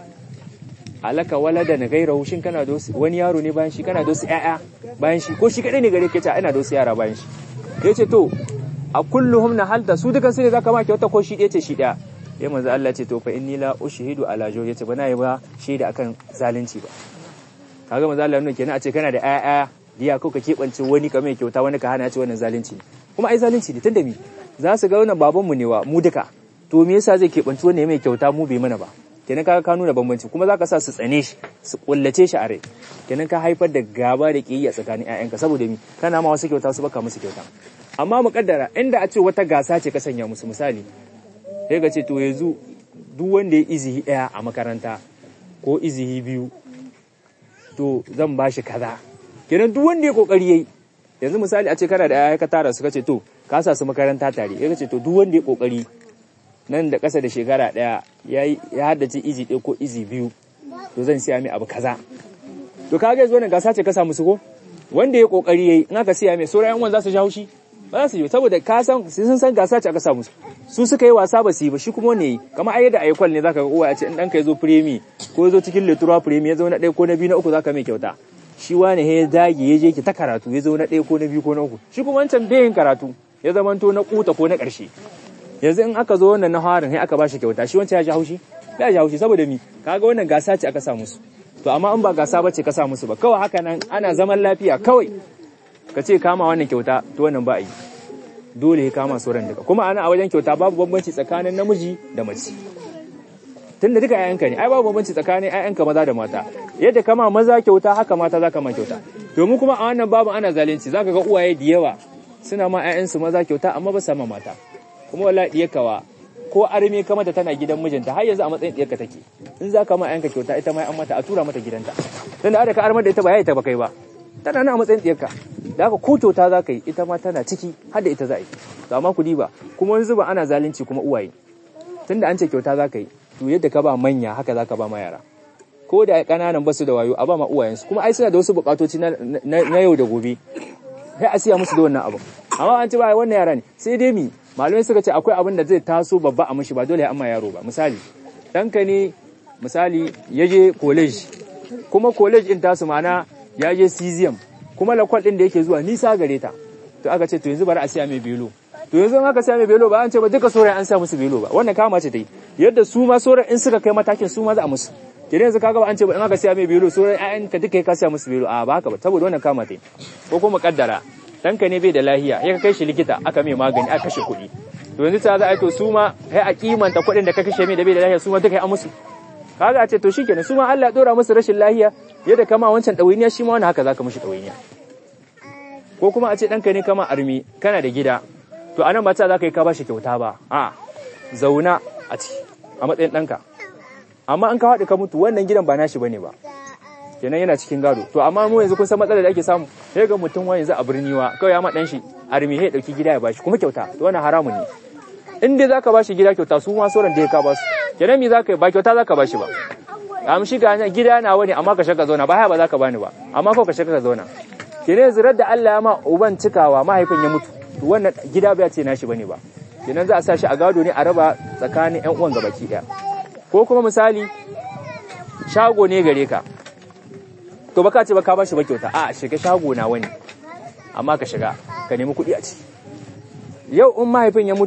alaka walada na gairahu shin kana da wani yaro ne bayan shi kana da wasu ƴaƴa bayan shi ko shi kadai ne gare ka ce ina da wasu yara bayan shi ya ce to a kulluhum na halta su dukan su ne zaka ma kyauta ko shi ɗaya ce shi ɗaya ya manzo Allah ce to fa inni la ushhidu ala jaw yace bana yi ba shaida akan zalunci ba kaga manzo Allah nuna kenan a ce kana da ƴaƴa diya ko ka kebance wani ka mai kyauta wani ka hana ya ce wannan zalunci ne kuma ai zalunci ne tunda mi za su ga wannan baban mu ne wa mu duka to me yasa zai kebanci wani mai kyauta mu bai mana ba kenan kaga ka nuna bambanci kuma zaka sa su tsane shi su kullace shi a rai kenan ka haifar da gaba da kiyayya tsakanin ƴaƴanka saboda mi kana ma wasu kyauta su baka musu kyauta amma mu kaddara inda a ce wata gasa ce ka sanya musu misali sai ka ce to yanzu duk wanda ya izihi ɗaya a makaranta ko izihi biyu to zan ba shi kaza kenan duk wanda ya kokari yayi yanzu misali a ce kana da ƴaƴa ka tara su ka ce to ka sa su makaranta tare sai ka ce to duk wanda ya kokari nan da ƙasa da shekara ɗaya ya haddace izi ɗaya ko izi biyu to zan siya mai abu kaza to kaga yanzu wannan gasa ce ka samu su ko wanda ya kokari yayi in aka siya mai sauran yan za su ja haushi ba za su yi saboda ka san sun san gasa ce aka samu su su suka yi wasa ba su yi ba shi kuma ne kamar ayi da ayyukan ne zaka ga uwa ya ce in ɗanka ya zo firemi ko ya zo cikin letura firemi ya zo na ɗaya ko na biyu na uku zaka mai kyauta shi wani ya dage ya je ki ta karatu ya zo na ɗaya ko na biyu ko na uku shi kuma wancan bai yin karatu ya zamanto na kuta ko na ƙarshe yanzu in aka zo wannan na harin sai aka bashi kyauta shi wancan ya ji haushi ya ji haushi saboda mi kaga wannan gasa ce aka sa musu to amma in ba gasa bace ka sa musu ba kawai haka nan ana zaman lafiya kawai ka ce kama wannan kyauta to wannan ba a yi dole ya kama sauran duka kuma ana a wajen kyauta babu bambanci tsakanin namiji da mace tunda duka ƴaƴanka ne ai babu bambanci tsakanin ƴaƴanka maza da mata yadda kama maza kyauta haka mata za ka ma kyauta domin kuma a wannan babu ana zalunci zaka ga uwaye da yawa suna ma ƴaƴansu maza kyauta amma ba sa ma mata kuma wallahi diyarkawa ko arme ka mata tana gidan mijinta har yanzu a matsayin diyarka take in za ka ma yanka kyauta ita ma an mata a tura mata gidanta dan da ka armar da ita ba yayi ta ba kai ba tana nan a matsayin diyarka da haka ko kyauta za ka yi ita ma tana ciki har da ita za a yi to amma ku diba kuma wani zuba ana zalunci kuma uwaye tunda an ce kyauta za ka yi to yadda ka ba manya haka za ka ba ma yara ko da ƙananan basu da wayo a ba ma uwayensu kuma ai suna da wasu buƙatoci na yau da gobe sai a siya musu da wannan abu amma an ce ba wannan yara ne sai dai mi malamai suka ce akwai abin da zai taso babba a mashi ba dole ya amma yaro ba misali ɗanka ne misali ya je college kuma college in tasu mana ya je cesium kuma lakwal ɗin da yake zuwa nisa gare ta to aka ce to yanzu bari a siya mai belo to yanzu in aka siya mai belo ba an ce ba duka sauran an sa musu belo ba wannan kama ce ta yi yadda su ma sauran in suka kai matakin su ma za a musu kenan yanzu kaga ba an ce ba in aka siya mai belo sauran ƴaƴan ka duka ka siya musu belo a ba haka ba saboda wannan kama ta yi ko kuma kaddara ɗanka ne bai da lahiya ya kai shi likita aka mai magani aka kashe kuɗi to yanzu ta za a yi to su ma sai a kimanta kuɗin da ka kashe mai da bai da lahiya su ma duka yi an musu kaga a ce to shikenan su ma Allah ya dora musu rashin lahiya yadda kama wancan ɗawainiya shi ma wani haka zaka mishi ɗawainiya ko kuma a ce ɗanka ne kama armi kana da gida to anan ba ta za ka yi ka ba shi kyauta ba a zauna a ciki a matsayin ɗanka amma an ka haɗu ka mutu wannan gidan ba nashi bane ba kenan yana cikin gado to amma mu yanzu kun san matsalar da ake samu sai ga mutum wani yanzu a birni wa kawai ya ma dan shi armi ya dauki gida ya bashi kuma kyauta to wannan haramun ne in dai zaka bashi gida kyauta su ma sauran da ya ka basu kenan me zaka yi ba kyauta zaka bashi ba am shi ga gida na wani amma ka shaka zauna ba haya ba zaka bani ba amma ko ka shaka ka zauna kenan yanzu da Allah ya ma uban cikawa mahaifin ya mutu to wannan gida ba ya ce nashi bane ba kenan za a sa shi a gado ne a raba tsakanin ƴan uwan gabaki daya ko kuma misali shago ne gare ka to baka ce ba ka bashi ba kyauta a shiga shago na wani amma ka shiga ka nemi kuɗi a ci yau in mahaifin ya mutu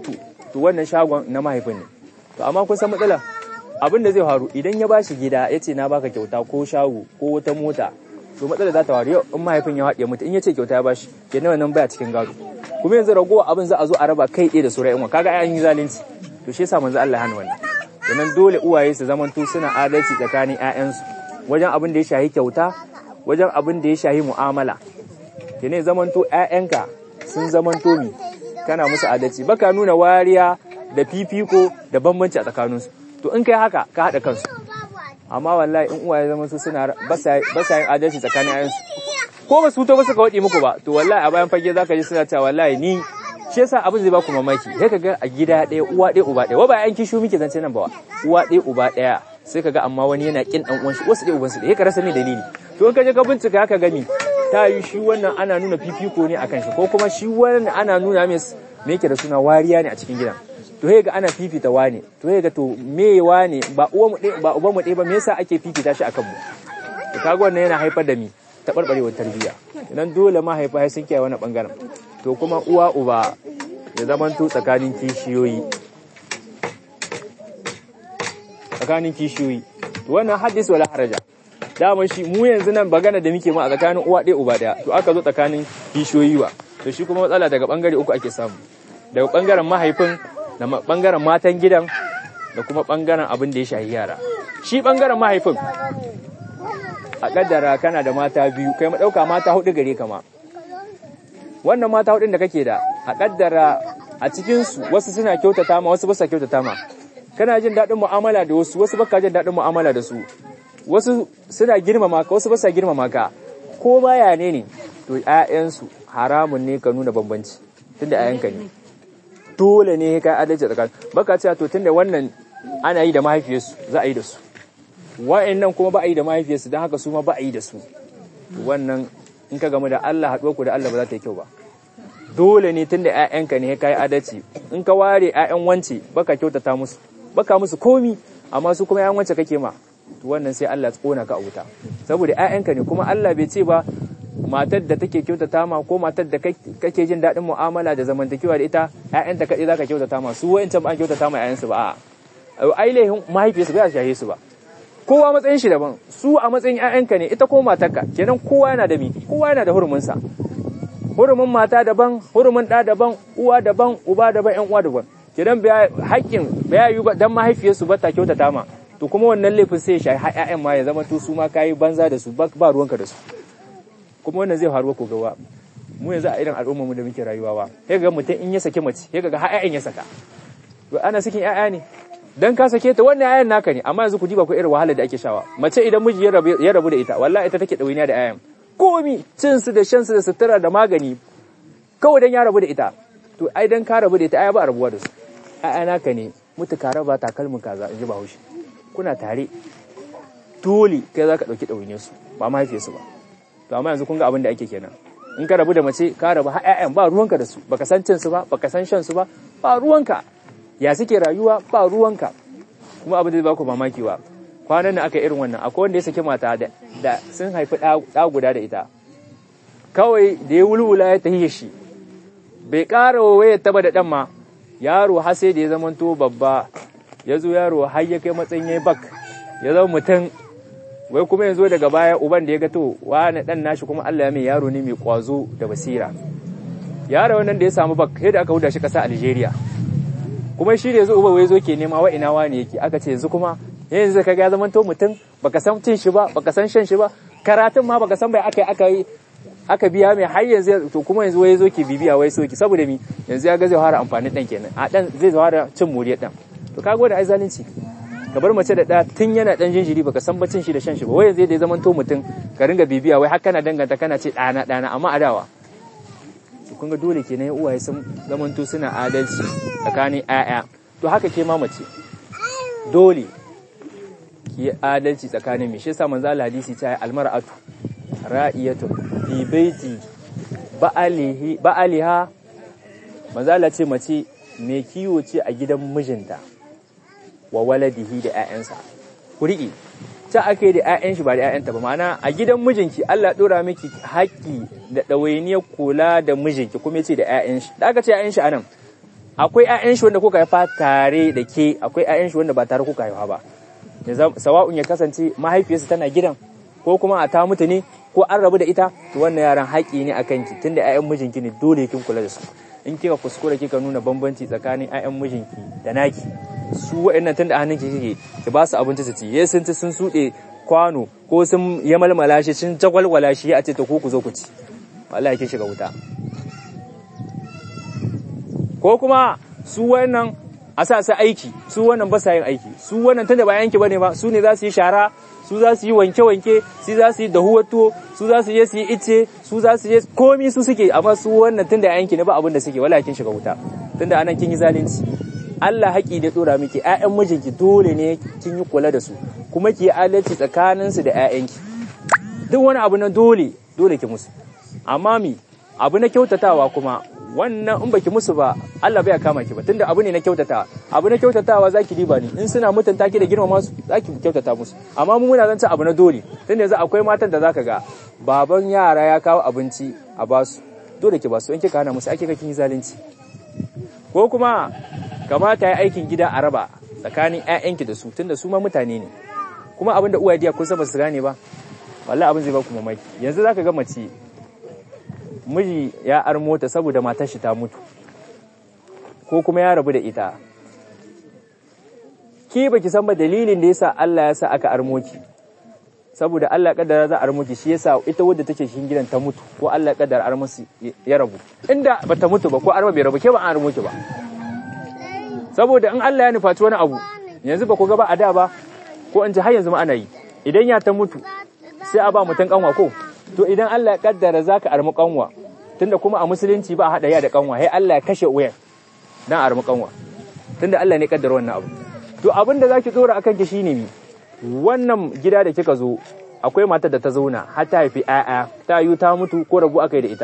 to wannan shagon na mahaifin ne to amma kun san matsala abin da zai faru idan ya bashi gida ya ce na baka kyauta ko shago ko wata mota to matsala za ta faru yau in mahaifin ya haɗe mutu in ya ce kyauta ya bashi kenan wannan baya cikin gado kuma yanzu ragowa abin za a zo a raba kai ɗaya da su ra'ayin kaga an yi zalunci to shi yasa manzo Allah ya hana wannan kenan dole uwaye su zamanto suna adalci tsakanin ƴaƴansu wajen abin da ya shahi kyauta wajen abin da ya shahi mu'amala kenan zamanto ƴaƴanka sun zamanto mi kana musu adalci baka nuna wariya da fifiko da bambanci a tsakaninsu to in kai haka ka haɗa kansu amma wallahi in uwaye zaman su suna ba sa yin adalci tsakanin ƴaƴansu ko ba su to ba suka waɗi muku ba to wallahi a bayan fage zaka ji suna cewa wallahi ni shi yasa abin zai baku mamaki sai kaga a gida ɗaya uwa ɗaya uba ɗaya wa ba yan kishu muke zance nan ba uwa ɗaya uba ɗaya sai kaga amma wani yana kin dan uwan shi wasu ɗaya uban su ɗaya ka rasa me dalili to in ka je ka bincika ka gani ta yi shi wannan ana nuna fifiko ne akan shi ko kuma shi wannan ana nuna mai me yake da suna wariya ne a cikin gidan to sai ga ana fifita wane to sai ga to me wane ba uwa mu ɗaya ba uban mu ɗaya ba me yasa ake fifita shi akan mu to kaga wannan yana haifar da mi taɓarɓarewar tarbiyya idan dole mahaifa sun kiyaye wani ɓangaren to kuma uwa uba ya zamanto tsakanin kishiyoyi tsakanin kishiyoyi to wannan hadis wala haraja dama shi mu yanzu nan bagana da muke ma a tsakanin uwa ɗaya uba ɗaya to aka zo tsakanin kishiyoyi wa to shi kuma matsala daga bangare uku ake samu daga bangaren mahaifin da bangaren matan gidan da kuma bangaren abin da ya shahi yara shi bangaren mahaifin a kaddara kana da mata biyu kai ma ɗauka mata hudu gare kama wannan mata hudun da kake da a kaddara a cikinsu wasu suna kyautata ma wasu basa kyautata ma kana jin daɗin mu'amala da wasu wasu baka jin daɗin mu'amala da su wasu suna girmama ka wasu basa girmama ka ko baya ne ne to ƴaƴansu haramun ne ka nuna bambanci tunda ƴaƴanka ne dole ne ka adalci tsakanin baka cewa to tunda wannan ana yi da mahaifiyarsu za a yi da su wa'annan kuma ba a yi da mahaifiyarsu don haka su ma ba a yi da su wannan in ka gamu da Allah haɗuwa ku da Allah ba za ta yi kyau ba dole ne tunda ƴaƴanka ne ka yi adalci in ka ware ƴaƴan wance baka kyautata musu baka musu komi amma su kuma ƴaƴan wance kake ma to wannan sai Allah ya tsona ka a wuta saboda ƴaƴanka ne kuma Allah bai ce ba matar da take kyautata ma ko matar da kake jin daɗin mu'amala da zamantakewa da ita ƴaƴanta kaɗai zaka kyautata ma su wa'ancan ba an kyautata ma ƴaƴansu ba a'a ai laihin mahaifiyarsu ba ya shahe su ba kowa matsayin shi daban su a matsayin ƴaƴanka ne ita ko matarka kenan kowa yana da mi kowa yana da hurumin sa hurumin mata daban hurumin ɗa daban uwa daban uba daban ƴan uwa daban kenan haƙƙin ba yi ba dan mahaifiyarsu ba ta kyautata ma to kuma wannan laifin sai ya shahi ƴaƴan ma ya zama to su ma kayi banza da su ba ruwanka da su kuma wannan zai faruwa ko gawa mu yanzu a irin al'ummar mu da muke rayuwa ba sai ga mutum in ya saki mace sai ga har ƴaƴan ya saka to ana sakin ƴaƴa ne dan ka sake ta wannan ayan naka ne amma yanzu ku diba ku irin wahalar da ake shawa mace idan miji ya rabu da ita wallahi ita take dawainiya da ayan komi cin su da shan su da sutura da magani kawai dan ya rabu da ita to ai dan ka rabu da ita ai ba rabuwa da su ai naka ne mutu ka raba takalmin kaza in ji bahaushe kuna tare dole kai za ka ɗauki ɗawainiyar su ba mahaifiyar su ba to amma yanzu kun ga abin da ake kenan in ka rabu da mace ka rabu har ƴaƴan ba ruwanka da su baka san cin su ba baka san shan su ba ba ruwanka ya suke rayuwa ba ruwanka kuma abin da ba ku mamaki ba kwanan nan aka irin wannan akwai wanda ya saki mata da, da sun haifi ɗa guda da ita kawai da ya wulwula ya tahiye shi bai ƙara waya taba da ɗan ma yaro har sai da ya zama to babba ya zo yaro har ya kai matsayin ya bak ya zama mutum wai kuma yanzu daga baya uban da ya ga to wani ɗan nashi kuma Allah ya mai yaro ne mai kwazo da basira yaro wannan da ya samu bak sai da aka huda shi ƙasa Algeria kuma shi da yanzu uba wai zo ke nema wa ina wani yake aka ce yanzu kuma yanzu ka ga zaman to mutum baka san cin shi ba baka san shan shi ba karatun ma baka san bai aka yi aka yi aka biya mai har yanzu to kuma yanzu wai zo ke bibiya wai soki saboda mi yanzu ya ga zai fara amfani dan kenan a dan zai fara cin moriyar dan to kaga wanda ai zalunci ka bar mace da ɗa tun yana ɗan jinjiri baka san bacin shi da shan shi ba wai yanzu da ya zaman to mutum ka ringa bibiya wai har kana danganta kana ce ɗana ɗana amma adawa kun ga dole kenan ya uwaye sun zamanto suna adalci tsakanin ƴaƴa to haka ke ma mace dole ki adalci tsakanin mi shi yasa manzo Allah hadisi ta almar'atu ra'iyatu fi baiti ba'alihi ba'aliha manzo Allah ce mace me kiwo ce a gidan mijinta wa waladihi da ƴaƴansa ku riƙe ta ake da 'ya'yan shi ba da 'ya'yanta ba ma'ana a gidan mijinki Allah ɗora miki haƙƙi da ɗawainiyar kula da mijinki kuma ya ce da 'ya'yan shi da aka ce 'ya'yan shi anan akwai ƴaƴan shi wanda kuka haifa tare da ke akwai ƴaƴan shi wanda ba tare kuka haifa ba sawa'un ya kasance mahaifiyarsa tana gidan ko kuma a ta mutu ne ko an rabu da ita to wannan yaran haƙi ne akan ki tunda ƴaƴan mijinki ne dole kin kula da su in kika kuskura kika nuna bambanci tsakanin ƴaƴan mijinki da naki su waɗannan tunda a hannunki kike ki ba su abinci su ci ye sun ci sun suɗe kwano ko sun ya malmala shi sun jagwalwala shi a ce ta ku ku zo ku ci wallahi kin shiga wuta ko kuma su wannan a sa su aiki su wannan ba sa yin aiki su wannan tunda ba yanki bane ba su ne za su yi shara su za su yi wanke-wanke su za su yi dahuwar tuwo su za su je su yi ice su za su je komi su suke amma su wannan tunda yanki ne ba abin da suke wala kin shiga wuta tunda anan kin yi zalunci Allah haƙi da tsora miki ƴaƴan mijinki dole ne kin yi kula da su kuma ki yi adalci tsakanin su da ƴaƴanki duk wani abu na dole dole ki musu amma mi abu na kyautatawa kuma wannan in baki musu ba Allah bai kama ki ba tunda abu ne na kyautatawa abu na kyautatawa zaki diba ni in suna mutunta ki da girmama su zaki kyautata musu amma mu muna zanta abu na dole tunda yanzu akwai matan da zaka ga baban yara ya kawo abinci a basu dole ki basu in kika hana musu ake kin yi zalunci ko kuma kamata ya aikin gida a raba tsakanin ƴaƴanki da su tunda su ma mutane ne kuma abin da uwaye diya kun san ba su gane ba wallahi abin zai ba ku mamaki yanzu zaka ga mace miji ya armo ta saboda matar shi ta mutu ko kuma ya rabu da ita ki baki san ba dalilin da yasa Allah ya sa aka armo ki saboda Allah kaddara za a armo ki shi yasa ita wadda take cikin gidan ta mutu ko Allah kaddara armo ya rabu inda bata mutu ba ko armo bai rabu ke ba an armo ki ba saboda in Allah ya nufaci wani abu yanzu ba ku ga ba a da ba ko in ji har yanzu ma ana yi idan ya ta mutu sai a ba mutum kanwa ko to idan Allah ya kaddara zaka armi kanwa tunda kuma a musulunci ba a hada ya da kanwa sai Allah ya kashe uyan dan armi kanwa tunda Allah ne kaddara wannan abu to abin da zaki tsora akan ki shine mi wannan gida da kika zo akwai matar da ta zauna har ta haifi ƴaƴa ta yi ta mutu ko rabu aka yi da ita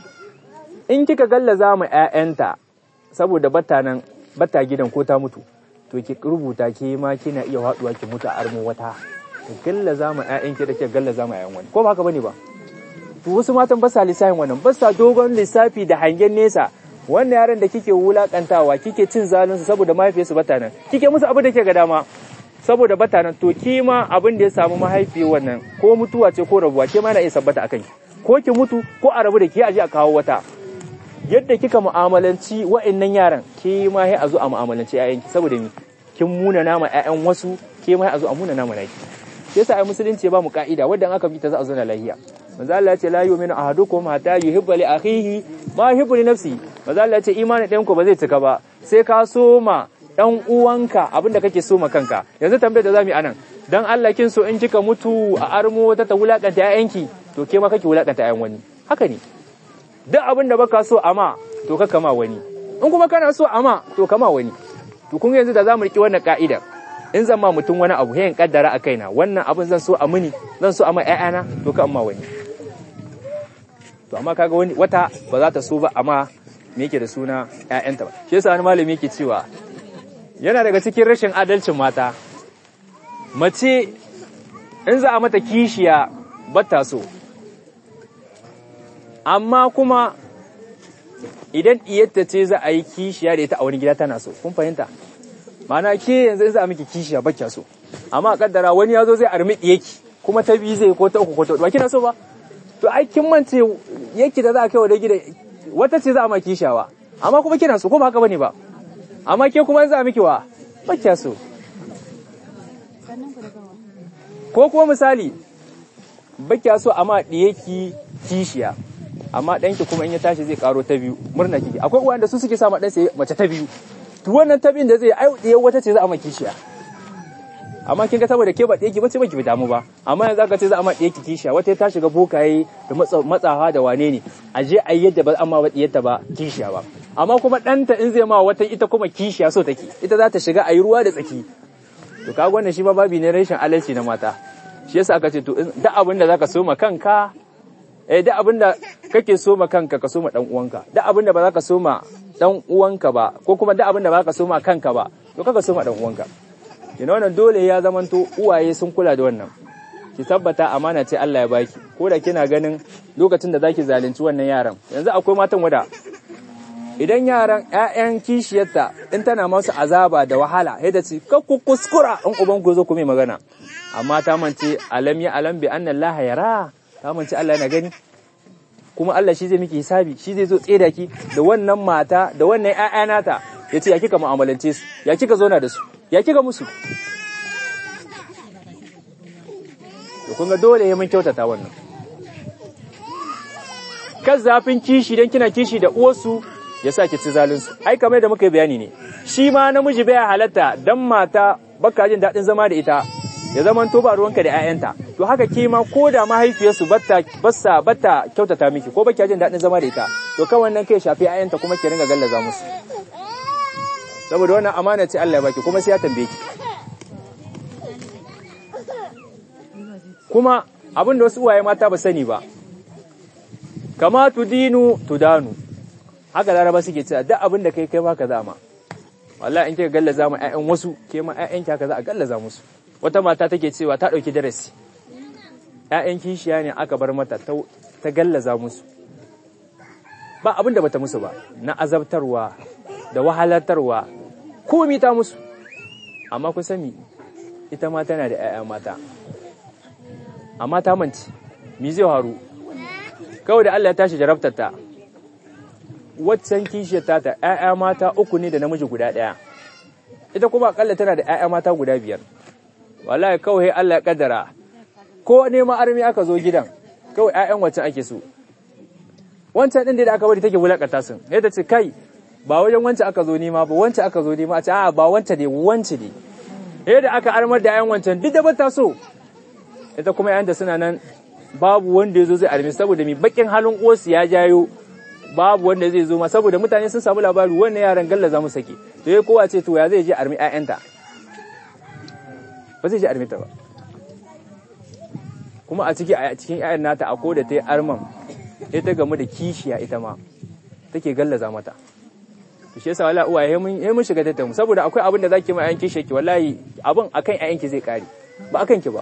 in kika gallaza mu ƴaƴanta saboda batta nan batta gidan ko ta mutu to ki rubuta ke ma kina iya haduwa ki mutu a armin wata gallaza mu ƴaƴanki da ke gallaza mu ƴaƴan wani ko ba haka bane ba to wasu matan ba sa lissafin wannan ba sa dogon lissafi da hangen nesa wannan yaran da kike wulakantawa kike cin zalunsu saboda mahaifiyarsu bata nan kike musu abin da ke ga dama saboda bata nan to kima abin da ya samu mahaifiyar wannan ko mutuwa ce ko rabuwa ke ma na iya sabbata akan ki ko ki mutu ko a rabu da ke aje a kawo wata yadda kika mu'amalanci wa'annan yaran ke ma sai a zo a mu'amalanci ƴaƴanki saboda mi kin muna nama ƴaƴan wasu ke ma a zo a muna nama naki yasa ai musulunci ba mu ka'ida wanda aka bi ta za a zo na lahiya manzo Allah ya ce la yu'minu ahadukum hatta yuhibba li akhihi ma yuhibbu li nafsi manzo Allah ya ce imanin ɗayan ku ba zai cika ba sai ka soma ɗan uwanka abinda kake soma kanka yanzu tambayar da zamu yi anan dan Allah kin so in kika mutu a armo wata ta wulakanta ƴaƴanki to ke ma kake wulakanta ƴaƴan wani haka ne duk abin da baka so ama to ka kama wani in kuma kana so ama to kama wani to kun yanzu da zamu riki wannan ka'idar in zan ma mutum wani abu yayin kaddara a kaina wannan abin zan so a mini zan so a ma ƴaƴana to ka amma wani to amma kaga wani wata ba za ta so ba amma me yake da suna ƴaƴanta ba shi yasa wani malami yake cewa yana daga cikin rashin adalcin mata mace in za a mata kishiya ba ta so amma kuma idan iyatta ce za a yi kishiya da ita a wani gida tana so kun fahimta Mana ke yanzu in za a miki kishiya ba kya so amma a kaddara wani ya zo zai armi yaki kuma ta biyu zai ko ta uku ko ta ba kina so ba to ai kin mance yaki da za a kai wa da gida wata ce za a ma kishiyawa amma kuma kina so ko ba haka bane ba amma ke kuma za a miki wa ba kya so ko kuma misali ba kya so amma diyaki kishiya amma ɗanki kuma in ya tashi zai karo ta biyu murna kike akwai uwan su suke sa ma ɗansa mace ta biyu to wannan tabin da zai ai ɗaya wata ce za a maki kishiya amma kin ga saboda ke ba ɗaya ki bace ba ki damu ba amma yanzu aka ce za a ma ɗaya ki kishiya wata ta shiga bokaye da matsawa da wane ne a je a yadda ba amma ba ɗiyarta ba kishiya ba amma kuma ɗanta in zai ma wata ita kuma kishiya so take ita za ta shiga a yi ruwa da tsaki to kaga wannan shi ma babi ne rashin alalci na mata shi yasa aka ce to duk abin da zaka so ma kanka eh duk abin da kake so ma kanka ka so ma dan uwanka duk abin da ba za ka so ma dan uwanka ba ko kuma duk abin da ba ka so ma kanka ba to kaka so ma dan uwanka kina wannan dole ya zamanto uwaye sun kula da wannan ki tabbata amana ce Allah ya baki ko da kina ganin lokacin da zaki zalunci wannan yaran yanzu akwai matan wada idan yaran ƴaƴan kishiyarta in tana masu azaba da wahala sai ta ce ka ku kuskura in uban ku zo ku mai magana amma ta mance alam ya alam bi anna Allah yara ta mance Allah yana gani kuma Allah shi zai miki hisabi shi zai zo tseda ki da wannan mata da wannan ƴaƴa nata yace ya kika mu'amalance su ya kika zauna da su ya kika musu to kun ga dole ya mun kyautata wannan kan zafin kishi dan kina kishi da uwarsu ya sa ki ci zalunsu ai kamar da muka yi bayani ne shi ma namiji bai halatta dan mata baka jin daɗin zama da ita ya zama to ba ruwanka da 'ya'yanta to haka ke ma ko da mahaifiyarsu batta bassa batta kyautata miki ko baki jin daɗin zama da ita to kan wannan kai shafi 'ya'yanta kuma ki ringa gallaza musu saboda wannan amana ce Allah ya baki kuma sai ya tambaye ki kuma abin da wasu uwaye mata ba sani ba kama tudinu tudanu haka laraba suke cewa duk abin da kai kai baka zama wallahi in kika gallaza ma ƴaƴan wasu ke ma ƴaƴan ki haka za a gallaza musu wata mata take cewa ta dauki darasi ƴaƴan kishiya ne aka bar mata ta gallaza musu ba abin da bata musu ba na azabtarwa da wahalatarwa komi ta musu amma ku sani ita ma tana da ƴaƴa mata amma ta manci mi zai haru kawai da Allah ya tashi jarabtar ta waccan kishiyar tata ‘ya'ya mata uku ne da namiji guda ɗaya, ita kuma akalla tana da ‘ya'ya mata guda biyar, wallahi kawai Allah ya ƙaddara, ko nema armi aka zo gidan, kawai ‘ya'yan waccan ake so. Wancan ɗin da aka bari take wulaƙata sun, ya ta ce kai, ba wajen wancan aka zo nema ba, wancan aka zo nema, a ce a ba wancan ne, wancan ne. Yadda aka armar da ‘ya'yan wancan duk da ba ta so, ita kuma ‘ya'yanta suna nan babu wanda ya zo zai armi saboda mai baƙin halin uwarsu ya jayo babu wanda zai zo ma saboda mutane sun samu labari wannan yaran galla za mu sake to ya kowa ce to ya zai je armi ƴaƴanta ba zai je armi ta ba kuma a ciki a cikin ƴaƴan nata a ko da ta yi arman ita gamu da kishiya ita ma take gallaza mata to shi yasa wala uwa ya mun mun shiga tattamu saboda akwai abin da zaki ma ƴaƴan kishiya ki wallahi abin akan ƴaƴan ki zai kare ba akan ki ba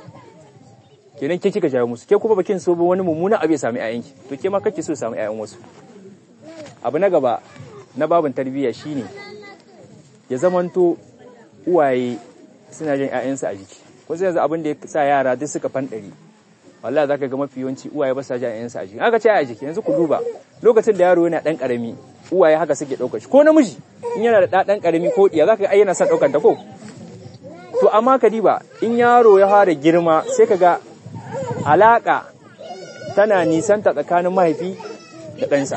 kenan ke kika jawo musu ke kuma bakin so ba wani mummuna abu ya sami ƴaƴanki to ke ma kake so sami ƴaƴan wasu abu na gaba na babin tarbiyya shine ya zamanto uwaye suna jin ƴaƴansu a jiki ko sai yanzu abin da ya sa yara duk suka fandari wallahi zaka ga mafi yawanci uwaye ba sa jin ƴaƴansu a jiki aka ce a jiki yanzu ku duba lokacin da yaro yana dan karami uwaye haka suke daukar shi ko namiji in yana da dan karami ko diya zaka ga ai yana son daukar ta ko to amma ka diba in yaro ya fara girma sai ka ga alaƙa tana nisanta tsakanin mahaifi da ɗansa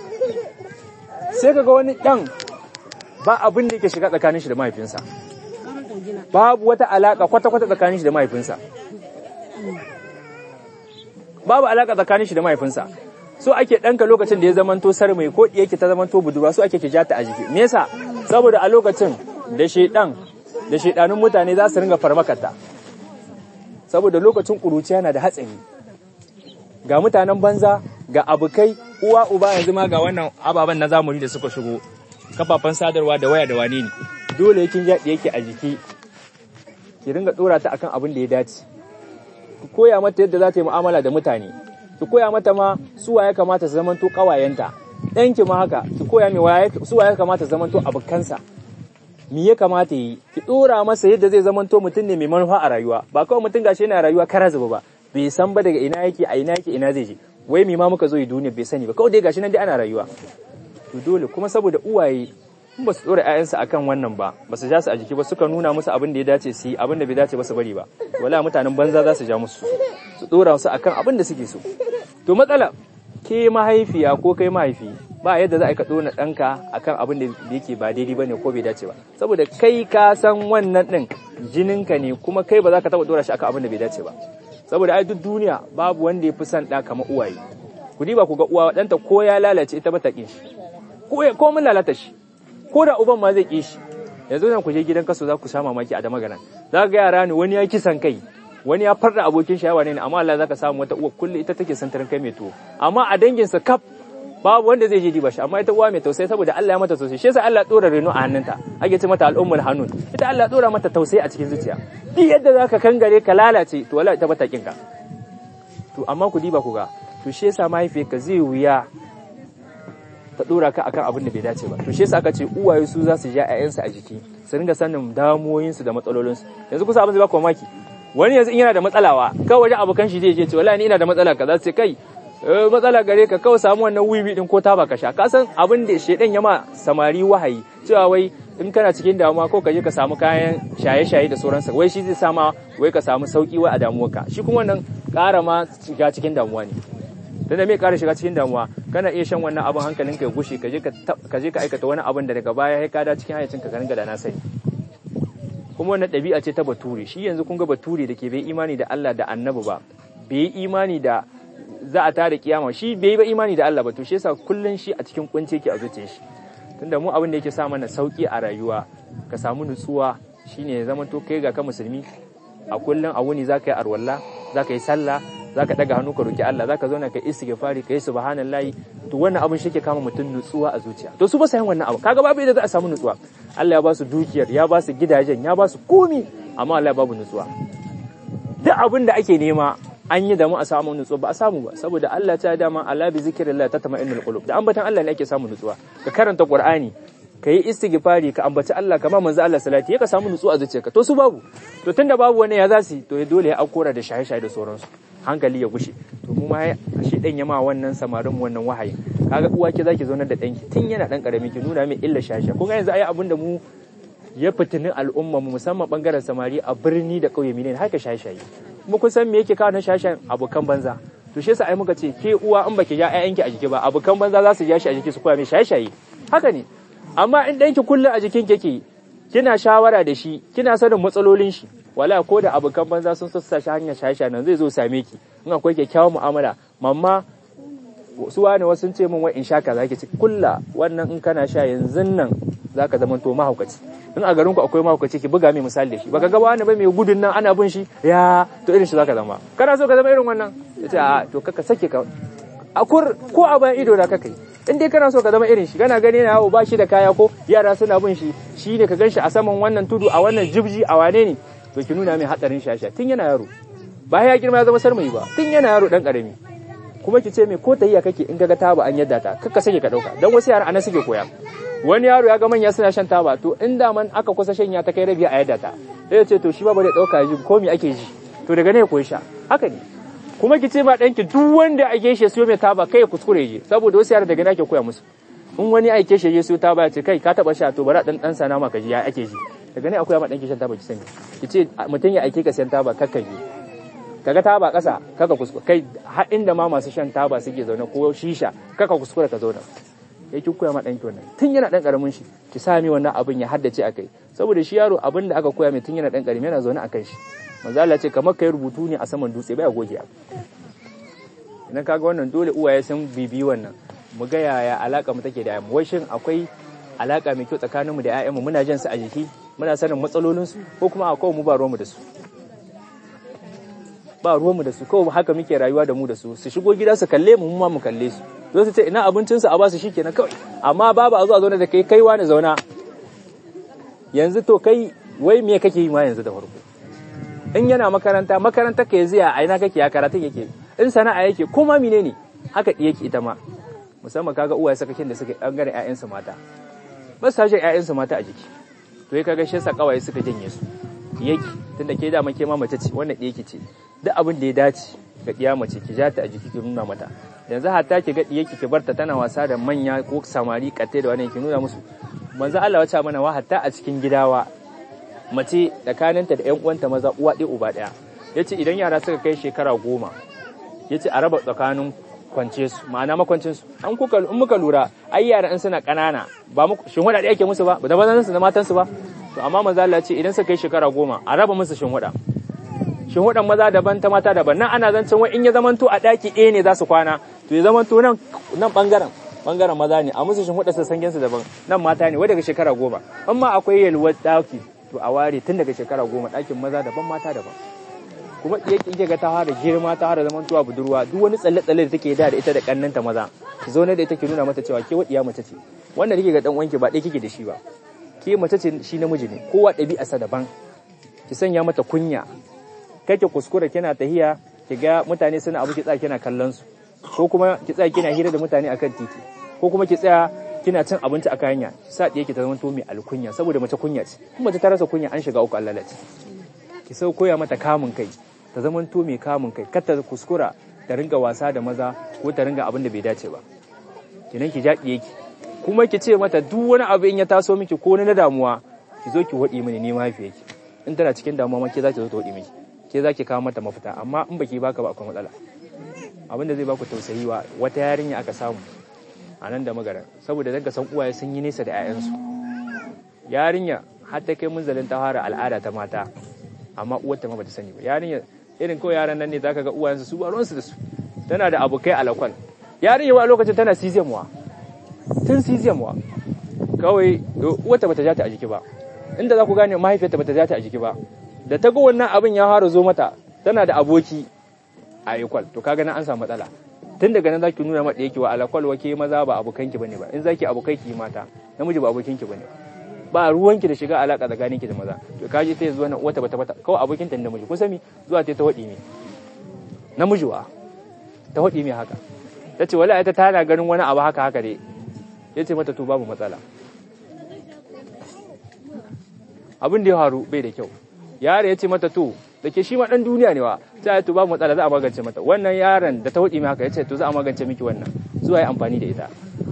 sai kaga wani ɗan ba abin da yake shiga tsakanin shi da mahaifinsa babu wata alaƙa kwata-kwata tsakanin shi da mahaifinsa babu alaƙa tsakanin shi da mahaifinsa so ake ɗanka lokacin da ya zamanto sar mai ko yake ta zamanto budurwa so ake ki jata a jiki me yasa saboda a lokacin da shedan da shedanun mutane za su ringa farmakata saboda lokacin ƙuruciya na da hatsari ga mutanen banza ga abokai uwa uba yanzu ma ga wannan ababen na zamani da suka shigo kafafen sadarwa da waya da wane ne dole yakin jaɗi yake a jiki ki ringa ɗora ta akan abin da ya dace ki koya mata yadda za ta yi mu'amala da mutane ki koya mata ma su ya kamata su zamanto ƙawayenta ɗanki ma haka ki koya mai su ya kamata su zamanto abokansa me ya kamata yi ki dora masa yadda zai zamanto mutum ne mai manufa a rayuwa ba kawai mutum gashi yana rayuwa kara zuba ba bai san ba daga ina yake a ina yake ina zai je wai me ma muka zo yi duniya bai sani ba kawai dai gashi nan dai ana rayuwa to dole kuma saboda uwaye in ba su dora ƴaƴansu akan wannan ba ba su ja su a jiki ba suka nuna musu abin da ya dace su yi abin da bai dace ba su bari ba wala mutanen banza za su ja musu su dora su akan abin da suke so to matsala ke mahaifiya ko kai mahaifi ba yadda za a ka ɗona ɗanka akan abin da yake ba daidai ba ne ko bai dace ba saboda kai ka san wannan ɗin jininka ne kuma kai ba za ka taɓa ɗora shi akan abin da bai dace ba saboda ai duk duniya babu wanda ya fi son ɗa kamar uwaye ku diba ku ga uwa ɗanta ko ya lalace ita ba ta ƙin shi ko mun lalata shi ko da uban ma zai ƙi shi yanzu nan ku je gidan kaso za ku sha mamaki a da magana za ga yara ne wani ya kisan kai wani ya farda abokin shayawa ne amma Allah zaka samu wata uwa kullu ita take santarin kai mai tuwo amma a danginsa kaf babu wanda zai je diba shi amma ita uwa mai tausayi saboda Allah ya mata tausayi shi yasa Allah dora reno a hannunta ake ce mata al'ummul hanun ita Allah dora mata tausayi a cikin zuciya duk yadda zaka kangare ka lalace to wallahi ita bata kinka to amma ku diba ku ga to shi yasa mahaifiyarka zai wuya ta dora ka akan abin da bai dace ba to shi yasa aka ce uwaye su za su ja ƴaƴansu a jiki su ringa sanin damuwoyinsu da matsalolinsu yanzu kusa abin zai baka mamaki wani yanzu in yana da matsalawa kawai wajen abokan shi zai je ce wallahi ni ina da matsala kaza sai kai matsala gare ka kawai samu wannan wiwi din ko taba ka sha ka san abin da shedan ya ma samari wahayi cewa wai in kana cikin damuwa ko ka je ka samu kayan shaye-shaye da sauransa wai shi zai sama wai ka samu sauki wai a damuwarka shi kuma wannan ƙara ma shiga cikin damuwa ne tunda me ƙara shiga cikin damuwa kana iya shan wannan abin hankalin ka ya gushe ka je ka je ka aikata wani abin da daga baya ya kada cikin hayacin ka ringa da na sani kuma wannan ɗabi'a ce ta bature shi yanzu kun ga bature da ke bai imani da Allah da annabi ba bai imani da za a tada kiyama shi bai ba imani da Allah ba to shi yasa kullun shi a cikin kunce yake a zuciyar shi tunda mu abin da yake sa mana sauki a rayuwa ka samu nutsuwa shine ya zama to kai ga ka musulmi a kullun a wuni zaka yi arwalla zaka yi sallah zaka daga hannu ka roki Allah zaka zauna ka istighfari ka yi subhanallahi to wannan abin shi ke kama mutum nutsuwa a zuciya to su ba sayan wannan abu kaga babu yadda za a samu nutsuwa Allah ya ba su dukiyar ya ba su gidajen ya ba su komi amma Allah ya babu nutsuwa duk abin da ake nema an yi da mu a samu nutsuwa ba a samu ba saboda Allah ta dama ala bi zikrillah tatma'innul qulub da ambatan Allah ne ake samu nutsuwa ka karanta Qur'ani ka yi istighfari ka ambaci Allah kama manzo Allah salati ka samu nutsuwa a zuciyarka to su babu to tunda babu wani ya zasu to dole ya aukora da shaye-shaye da sauransu hankali ya gushe to mu ma shi dan yama wannan samarin wannan wahayin kaga uwa ki zaki zauna da danki tun yana dan karami ki nuna mai illa shaye-shaye ko ga yanzu ai abin da mu ya fitinin al'umma mu musamman bangaren samari a birni da kauye mene haka shaye-shaye kuma kun san me yake kawo na shaye-shayen abokan banza to shi yasa ai muka ce ke uwa in baki ja ƴaƴanki a jiki ba abokan banza za su ja shi a jiki su koya mai shaye-shaye haka ne amma in ɗanki kullum a jikin kike kina shawara da shi kina sanin matsalolin shi wala ko da abokan banza sun sassa shi hanyar shaye-shaye nan zai zo same ki in akwai kyakkyawan mu'amala mamma su wani wasu sun ce min wai in sha kaza ki ci kulla wannan in kana sha yanzu nan zaka zama to mahaukaci in a garin ku akwai mahaukaci ki buga mai misali da shi baka ga wani ba mai gudun nan ana bin shi ya to irin shi zaka zama kana so ka zama irin wannan yace a to kaka sake ka akur ko a bayan ido da kaka yi in dai kana so ka zama irin shi kana gani na yawo ba shi da kaya ko yara suna bin shi shi ne ka gan shi a saman wannan tudu a wannan jibji a wane ne to ki nuna mai hadarin shasha tun yana yaro ba ya girma ya zama sarmai ba tun yana yaro dan karami kuma ki ce mai ko tayya kake in kaga taba an yadda ta kaka sake ka dauka dan wasu yara anan suke koya wani yaro ya ga manya suna shan taba to in da man aka kusa shanya ta kai rabi a yadda ta sai ya ce to shi ba bare dauka ji ko me ake ji to daga ne ya koyi sha haka ne kuma ki ce ma ɗanki duk wanda ake shi siyo mai taba kai kuskure je saboda wasu yara daga nake koya musu in wani aike shi ya siyo taba ya ce kai ka taba sha to bari dan dan sana maka ji ya ake ji daga ne akwai ma ɗanki shan taba ki sani ki ce mutum ya aike ka siyan taba kakka ji kaga taba ƙasa kaka kuskure kai har inda ma masu shan taba suke zaune ko shisha kaka kuskure ka zauna ya ki koya ma ɗanki wannan tun yana ɗan ƙaramin shi ki sa mai wannan abin ya haddace a kai saboda shi yaro abin da aka koya mai tun yana ɗan ƙarami yana zaune a kan shi manzo Allah ce kamar kai rubutu ne a saman dutse baya goge idan kaga wannan dole uwaye sun bibi wannan mu ga yaya alaka mu take da yayan wai shin akwai alaka mai kyau tsakanin mu da yayan mu muna jin su a jiki muna sanin matsalolin su ko kuma akwai mu ba ruwan mu da su ba ruwan mu da su kawai haka muke rayuwa da mu da su su shigo gida su kalle mu mu ma mu kalle su zo su ce ina abincin su a ba su shikenan kawai amma babu a zo a zauna da kai kai wani zauna yanzu to kai wai me kake yi ma yanzu da farko in yana makaranta makaranta ka yanzu a ina kake ya karatun yake in sana'a yake kuma mine ne haka yake ita ma musamman kaga uwaye sakakin da suka bangaren ƴaƴansu mata ba su jin ƴaƴansu mata a jiki to ya kaga shi sa kawaye suka janye su yake tunda ke da ke ma mace ce wannan ɗaya ce duk abin da ya dace ga ɗiya mace ki ja ta a jiki ki nuna mata yanzu hatta ki ga ɗiyaki ki barta tana wasa da manya ko samari katte da wani ki nuna musu manzo Allah wace mana wa hatta a cikin gidawa mace tsakaninta da 'yan uwanta maza uwa ɗaya uba ɗaya ya ce idan yara suka kai shekara goma ya ce a raba tsakanin kwance su ma'ana makwancin su an kuka in muka lura ai yara in suna ƙanana ba mu shin wada ake musu ba da bazan su da matan su ba to amma manzo Allah ce idan suka kai shekara goma a raba musu shin wada shin wadan maza daban ta mata daban nan ana zancen wai in ya zamanto a ɗaki ɗaya ne za su kwana to ya zamanto nan nan bangaren bangaren maza ne a musu shin wada su sangen su daban nan mata ne wai daga shekara goma amma akwai yalwar ɗaki to a ware tun daga shekara goma ɗakin maza daban mata daban kuma iya kike ga ta fara girma ta fara zaman tuwa budurwa duk wani tsalle tsalle da take da da ita da kannanta maza ki zo ne da ita ki nuna mata cewa ke wadiya mace ce wannan kike ga dan wanki ba dai kike da shi ba ke mace ce shi namiji ne kowa ɗabi'arsa daban ki sanya mata kunya kake kuskura kina tahiya ki ga mutane suna abu ki tsaya kina kallon su ko kuma ki tsaya kina hira da mutane akan titi ko kuma ki tsaya kina cin abinci a hanya sa ɗaya ki ta zama to mai alkunya saboda mace kunya ce in mace ta rasa kunya an shiga uku Allah lalace ki sau koya mata kamun kai ta zama to mai kamun kai kar ta kuskura ta ringa wasa da maza ko ta ringa abin da bai dace ba kinan ki jaɗiye ki kuma ki ce mata duk wani abu in ya taso miki ko na damuwa ki zo ki waɗi mini ni mahaifiyarki in tana cikin damuwa ma ke za ki zo ta waɗi miki ke za ki kawo mata mafita amma in baki baka ba akwai matsala abin da zai baku tausayi wa wata yarinya aka samu a nan da magaran saboda daga san uwaye sun yi nesa da 'ya'yansu yarinya har ta kai munzalin ta fara al'ada ta mata amma uwarta ma bata sani ba yarinya irin kawai yaran nan ne zaka ga uwayensu su ba ruwansu da su tana da abokai alakwal yarinya wa lokacin tana siziyamuwa tun siziyamuwa kawai uwarta bata ja ta a jiki ba inda za ku gane mahaifiyarta bata ja ta a jiki ba da ta ga wannan abin ya fara zo mata tana da aboki a ikwal to kaga nan an samu matsala tun daga nan zaki nuna mata yake wa alakwal wake maza ba abokanki bane ba in zaki abokai ki mata namiji ba abokinki bane ba ruwanki da shiga alaka tsakaninki da maza to kaji ta zuwa nan wata bata bata kawai abokinta da namiji kun sami zuwa ta ta wadi me namiji wa ta wadi me haka tace wala ita tana ganin wani abu haka haka dai yace mata to babu matsala abin da ya faru bai da kyau yaro ya ce mata to da ke shi ma dan duniya ne wa sai ya to babu matsala za a magance mata wannan yaron da ta hudi haka ya ce to za a magance miki wannan zuwa yi amfani da ita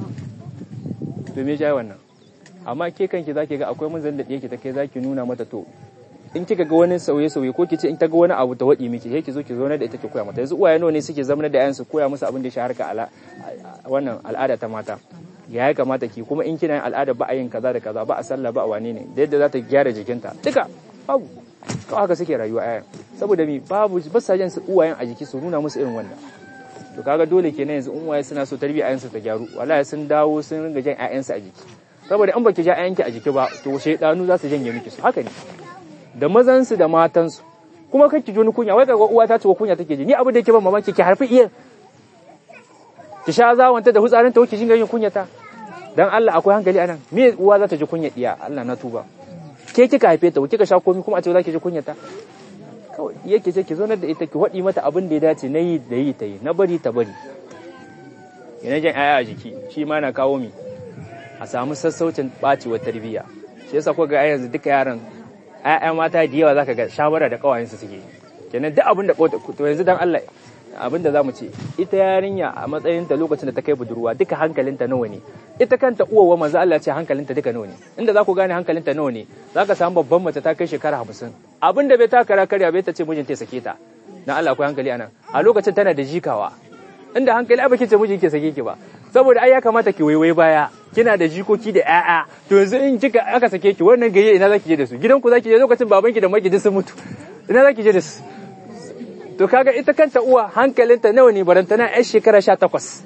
to me ya wannan amma ke kanki zaki ga akwai munzan da yake ta kai zaki nuna mata to in kika ga wani sauye sauye ko kice in ta ga wani abu ta wadi miki sai ki zo ki zo da ita ki koya mata yanzu uwaye nawa ne suke zama da yayansu koya musu abin da ya shaharka ala wannan al'ada ta mata ya ya kamata ki kuma in kina yin al'ada ba a yin kaza da kaza ba a sallah ba a wane ne da yadda za ta gyara jikinta duka babu kawai haka suke rayuwa ayan saboda mi babu ba sa jan su uwayen a jiki su nuna musu irin wannan to kaga dole kenan yanzu in uwaye suna so tarbiyya ayan su ta gyaru wallahi sun dawo sun ringa jan ayan su a jiki saboda in baki ja ayanki a jiki ba to shaydanu za su janye miki su haka ne da mazan su da matan su kuma kake ji wani kunya wai kaga uwa ta ce kunya take ji ni abu da yake ban mamaki ki harfi iya ki sha zawanta da hutsarin ta wuce jinga yin kunyata dan Allah akwai hankali anan me uwa za ta ji kunya diya Allah na tuba ke kika haife ta kika sha komai kuma a ce za ki ji kunyata kawai yake ce ki zo da ita ki wadi mata abin da ya dace na yi da yi ta yi na bari ta bari yana jan aya a jiki shi ma na kawo mi a samu sassaucin bacewar tarbiyya shi yasa ko ga yanzu duka yaran ƴaƴa mata da yawa zaka ga shawara da kawayensu suke kenan duk abin da to yanzu dan Allah abin da zamu ce ita yarinya a matsayin ta lokacin da ta kai budurwa duka hankalinta nawa ne ita kanta uwawa manzo Allah ce hankalinta duka nawa ne inda za ku gane hankalinta nawa ne za ka samu babban mace ta kai shekara hamsin abin da bai ta kara karya bai ta ce mijinta ya sake ta na Allah akwai hankali anan a lokacin tana da jikawa inda hankali ai baki ce mijin ke sake ki ba saboda ai ya kamata ki waiwai baya kina da jikoki da ƴaƴa to yanzu in kika aka sake ki wannan gaye ina zaki je da su gidanku zaki je lokacin babanki da maki sun mutu ina zaki je da su to kaga ita kanta uwa hankalinta nawa ne barantana yar shekara sha takwas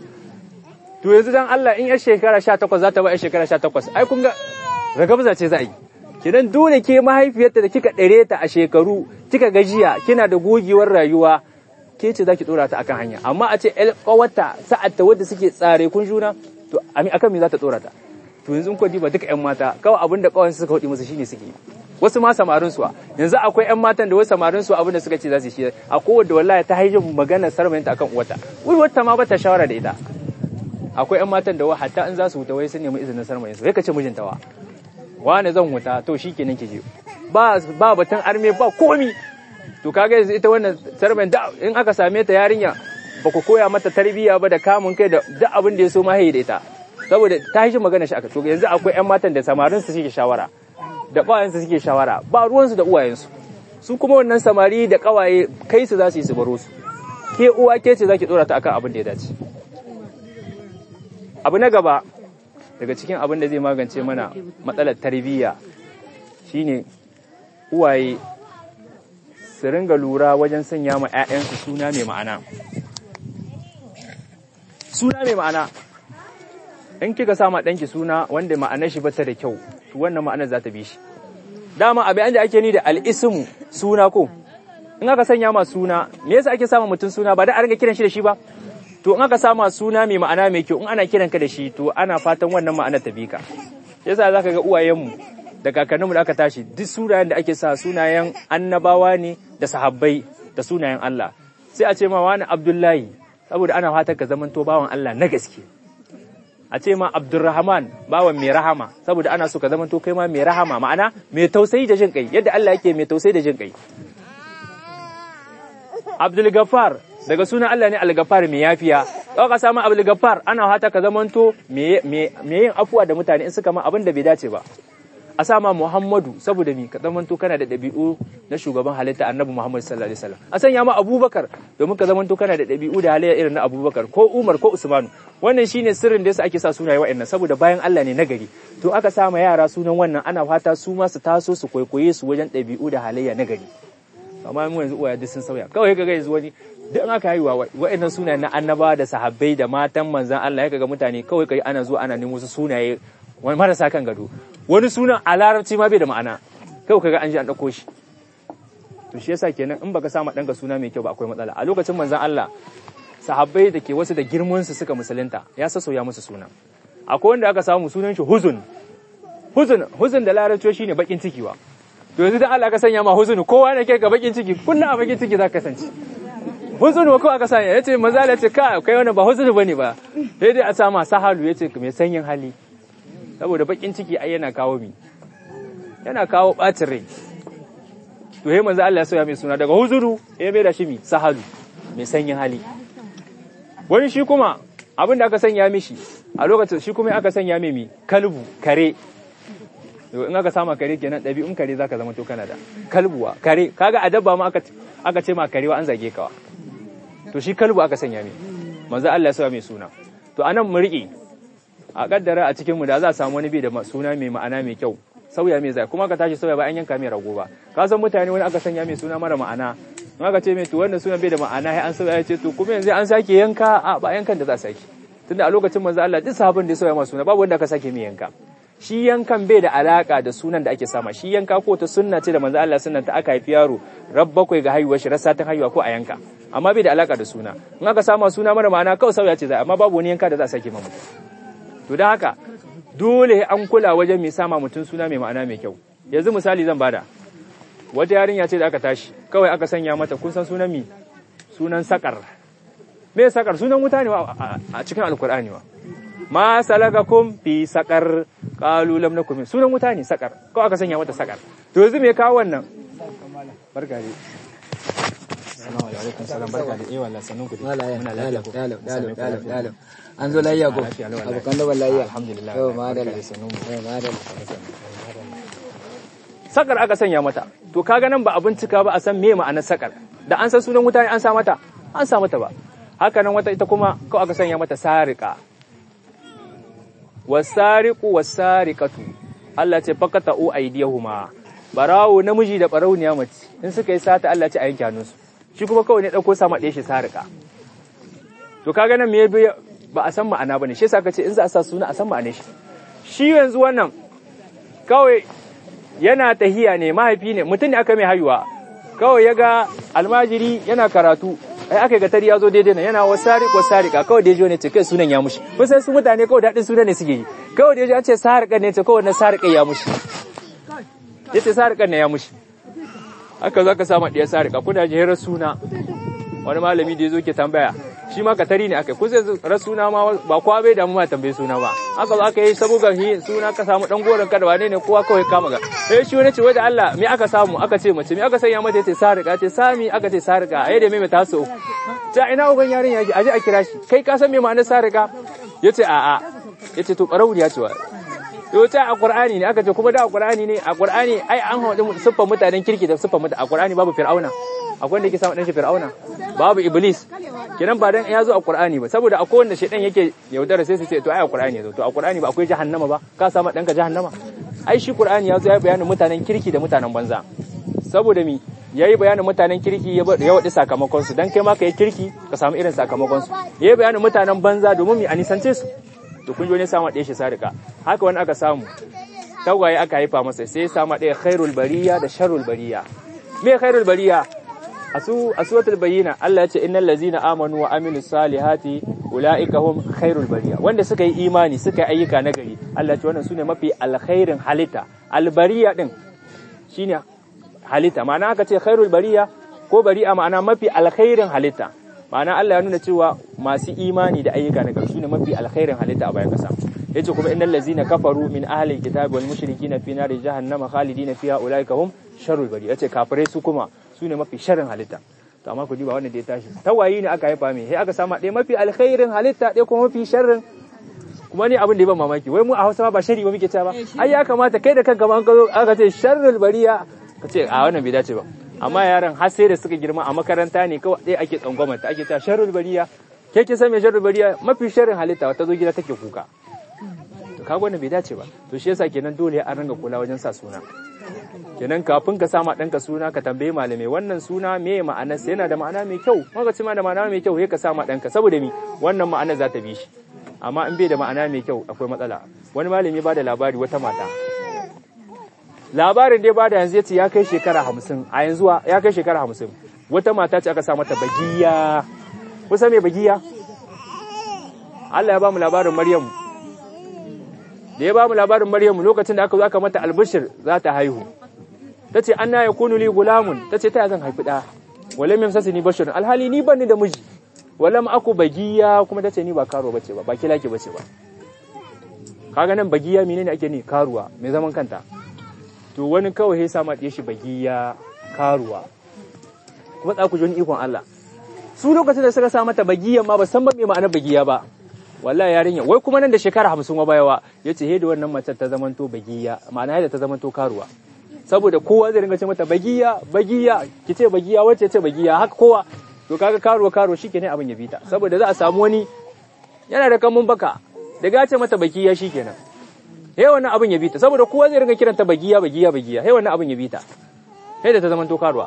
to yanzu dan Allah in yar shekara sha takwas za ta ba yar shekara sha takwas ai kun ga ragabza ce za a yi kidan dole ke mahaifiyarta da kika ɗare ta a shekaru kika gajiya kina da gogewar rayuwa ke ce za ki ɗora ta akan hanya amma a ce ƴar ƙawarta sa'ad ta wadda suke tsare kun juna to akan me za ta ɗora ta to yanzu kun ba duka ƴan mata kawai abin da ƙawansu suka faɗi musu shine suke yi wasu ma samarin su yanzu akwai ƴan matan da wasu samarin su abin da suka ce za su shi akwai wanda wallahi ta haijin magana sarmayinta akan uwata wai wata ma bata shawara da ita akwai ƴan matan da wa hatta in za su huta wai sun nemi izinin sarmayin su sai ka ce mijinta wa wani zan huta to shikenan ki je ba ba batun arme ba komi to kaga yanzu ita wannan sarmayin da in aka same ta yarinya ba ku koya mata tarbiyya ba da kamun kai da duk abin da ya so ma da ita saboda ta haijin magana shi aka to yanzu akwai ƴan matan da samarin su suke shawara da ƙawayensu suke shawara ba ruwansu da uwayensu su kuma wannan samari da ƙawaye kai su za su yi su baro su ke uwa ke ce za ki ɗora ta akan abin da ya dace abu na gaba daga cikin abin da zai magance mana matsalar tarbiyya shine uwaye su ringa lura wajen sanya ma 'ya'yansu suna mai ma'ana suna mai ma'ana in kika sama ɗanki suna wanda ma'anar shi bata da kyau to wannan ma'anar za ta bi shi dama abin da ake ni da al'ismu suna ko in aka sanya ma suna me yasa ake sama mutum suna ba da a ringa kiran shi da shi ba to in aka sama suna mai ma'ana mai kyau in ana kiran ka da shi to ana fatan wannan ma'anar ta bi ka yasa zaka ga uwayenmu da kakanninmu da aka tashi duk sunayen da ake sa sunayen annabawa ne da sahabbai da sunayen Allah sai a ce ma wani Abdullahi saboda ana fatan ka zaman to bawan Allah na gaske a ce ma Abdurrahman bawan mai rahama saboda ana so ka zama to kai ma mai rahama ma'ana mai tausayi da jin kai yadda Allah yake mai tausayi da jin kai Abdul Gaffar daga sunan Allah ne Al-Gaffar mai yafiya kawai ka samu Abdul Gaffar ana hata ka zamanto me yin afuwa da mutane in suka ma abin da bai dace ba a sama Muhammadu saboda mi ka zamanto kana da ɗabi'u na shugaban halitta Annabi Muhammad sallallahu alaihi wasallam a sanya ma Abubakar domin ka zamanto kana da ɗabi'u da halayya irin na Abubakar ko Umar ko Usmanu wannan shine sirrin da yasa ake sa sunaye wa'annan saboda bayan Allah ne nagari to aka sama yara sunan wannan ana fata su ma su taso su kwaikwaye su wajen ɗabi'u da halayya nagari amma mu yanzu uwaye duk sun sauya kawai kaga yanzu wani duk aka haihuwa wa'annan sunaye na annaba da sahabbai da matan manzan Allah ya kaga mutane kawai kai ana zuwa ana nemo su sunaye wani marasa kan gado wani sunan a larabci ma bai da ma'ana kawai kaga an ji an dauko shi to shi yasa kenan in baka sama danka suna mai kyau ba akwai matsala a lokacin manzan Allah sahabbai da ke wasu da girman su suka musulunta ya sassauya musu suna akwai wanda aka samu sunan shi huzun huzun huzun da larabci shine bakin ciki wa to yanzu da Allah ka sanya ma huzun kowa ne kai ga bakin ciki kullum a bakin ciki za ka kasance huzun ko aka sanya yace maza ya ce ka kai wannan ba huzun bane ba sai dai a sama sahalu yace mai sanyin hali saboda bakin ciki ai yana kawo mi yana kawo bacin rai to he manzo Allah ya soya mai suna daga huzuru ya mai da shi mi sahalu mai sanyin hali wani shi kuma abin da aka sanya mishi a lokacin shi kuma aka sanya mai mi kalbu kare in aka sama kare kenan ɗabi'un kare zaka zama to kana da kalbuwa kare kaga a dabba ma aka aka ce ma karewa an zage kawa to shi kalbu aka sanya mai manzo Allah ya sa mai suna to anan mu riƙe a kaddara a cikin mu da za a samu wani bai da suna mai ma'ana mai kyau sauya mai zai kuma ka tashi sauya ba an yanka mai rago ba ka san mutane wani aka sanya mai suna mara ma'ana in aka ce mai to wannan sunan bai da ma'ana sai an sauya ya ce to kuma yanzu an sake yanka a ba yankan da za a sake tunda a lokacin manzo Allah duk sahabban da ya sauya ma suna babu wanda aka sake mai yanka shi yankan bai da alaka da sunan da ake sama shi yanka ko ta sunna ce da manzo Allah sunnan ta aka haifi yaro rab bakwai ga haihuwar shi rasa ta haihuwa ko a yanka amma bai da alaka da suna in aka sama suna mara ma'ana kawai sauya ce za amma babu wani yanka da za a sake mamu to dan haka dole an kula wajen mai sama mutum suna mai ma'ana mai kyau yanzu misali zan bada wata yarinya ce da aka tashi kawai aka sanya mata kun san sunan mi sunan sakar me sakar sunan wuta ne a cikin alkur'ani wa ma salakakum fi sakar qalu lam nakum sunan wuta ne sakar ko aka sanya mata sakar to yanzu me kawo wannan barka dai assalamu alaikum salam barka dai eh wallahi sanun ku dai muna lafiya ko
dalo an zo layya ko abokan da wallahi
alhamdulillah
yau madalla
sanun
yau madalla
sakar aka sanya mata to kaga nan ba a bincika ba a san me ma'anar sakar da an san sunan wuta ne an sa mata an sa mata ba haka nan wata ita kuma ko aka sanya mata sarika wasariqu wasariqatu Allah ce fakata u aydiyahuma barawo namiji da barauniya mace in suka yi sata Allah ce a yanke hannunsu shi kuma kawai ne dauko sama ɗaya shi sarika to kaga nan me ba a san ma'ana bane shi yasa ka ce in za a sa suna a san ma'anar shi shi yanzu wannan kawai yana tahiya ne mahaifi ne mutum ne aka mai haihuwa kawai ya ga almajiri yana karatu ai aka ga tari ya zo daidai nan yana wasari ko sarika kawai da ne ce kai sunan ya mushi kusan su mutane kawai daɗin sunan ne suke yi kawai da an ce sarika ne ce kawai na sarika ya mushi ya ce sarika ne ya mushi aka zo ka samu ɗaya sarika kuna jihirar suna wani malami da ya zo ke tambaya shi ma katari ne aka kusa rasuna ma ba kowa bai damu ma tambaye suna ba aka zo aka yi saboda hi suna ka samu dan goron kada wane ne kowa kawai kama ga eh shi wani ce wai da Allah me aka samu aka ce mace me aka sanya mata yace sarika ce sami aka ce sarika ai da me mai taso ta ina uban yarin yake aje a kira shi kai ka san me ma'anar sarika yace a a yace to barauniya ce wa yau ta a Qur'ani ne aka ce kuma da a Qur'ani ne a Qur'ani ai an haɗu siffar mutanen kirki da siffar mutane a Qur'ani babu fir'auna akwai wanda yake samu dan shi fir'auna babu iblis kenan ba dan ya zo a qur'ani ba saboda akwai wanda shedan yake yaudara sai su ce to ai a qur'ani yazo to a qur'ani ba akwai jahannama ba ka samu danka jahannama ai shi qur'ani ya zo ya bayanin mutanen kirki da mutanen banza saboda mi yayi bayanin mutanen kirki ya ya wadi sakamakon su dan kai ma kai kirki ka samu irin sakamakon su yayi bayanin mutanen banza domin mi anisance su to kun jo ne samu ɗaya shi sarika haka wani aka samu tagwaye aka haifa masa sai ya samu ɗaya khairul bariya da sharrul bariya me khairul bariya a suratul bayyina Allah ya ce innal ladzina amanu wa amilus salihati ulaika hum khairul bariya wanda suka yi imani suka yi ayyuka nagari Allah ya ce wannan sune mafi alkhairin halitta albariya din shine halitta ma'ana aka ce khairul bariya ko bari'a ma'ana mafi alkhairin halitta ma'ana Allah ya nuna cewa masu imani da ayyuka nagari sune mafi alkhairin halitta a bayan kasa yace kuma innal ladzina kafaru min ahli alkitabi wal mushrikina fi nari jahannama khalidina fiha ulaika hum sharrul bari yace kafirai su kuma su ne mafi sharrin halitta to amma ku diba wanda da ya tashi tawayi ne aka haifa mai sai aka sama ɗaya mafi alkhairin halitta ɗaya kuma mafi sharrin kuma ni abin da ya ban mamaki wai mu a Hausa ba shari ba muke cewa ba ai ya kamata kai da kanka ma an zo aka ce sharrul bariya ka ce a wannan bai dace ba amma yaran har sai da suka girma a makaranta ne kawai ɗaya ake tsangwamanta ake cewa sharrul bariya ke kin san me sharrul bariya mafi sharrin halitta ta zo gida take kuka to kaga wannan bai dace ba to shi yasa kenan dole an ranga kula wajen sa suna kenan kafin ka sama ɗanka suna ka tambayi malamai wannan suna me ma'anarsa yana da ma'ana mai kyau maka ce ma da ma'ana mai kyau sai ka sama ɗanka saboda mi wannan ma'ana za ta bi shi amma in bai da ma'ana mai kyau akwai matsala wani malami ba da labari wata mata labarin dai ba da yanzu ya ce ya kai shekara hamsin a yanzu ya kai shekara hamsin wata mata ce aka sa mata bagiya kusa mai bagiya Allah ya ba mu labarin Maryamu da ya ba mu labarin Maryamu lokacin da aka zo aka mata albishir za ta haihu ta ce an na ya kunu li gulamun ta ce ta zan haifi ɗa wale min sasi ni bashirin alhali ni ban ni da miji walam aku bagiya kuma ta ce ni ba karo bace ba ba kilaki bace ba kaga nan bagiya menene ake ni karuwa mai zaman kanta to wani kawai ya sama ɗaya shi bagiya karuwa kuma tsaku ji wani ikon Allah su lokacin da suka sa mata bagiyan ma ba san ba me ma'anar bagiya ba wallahi yarinya wai kuma nan da shekara hamsin wa bayawa ya ce da wannan mace ta zamanto bagiya ma'ana yadda ta zamanto karuwa saboda kowa zai ringa ce mata bagiya bagiya ki ce bagiya wacce ce bagiya haka kowa to kaga karuwa karuwa shikenan abin ya bita saboda za a samu wani yana da kamun baka daga ce mata bagiya shikenan he wannan abin ya bita saboda kowa zai ringa kiranta bagiya bagiya bagiya he wannan abin ya bita he da ta zamanto karuwa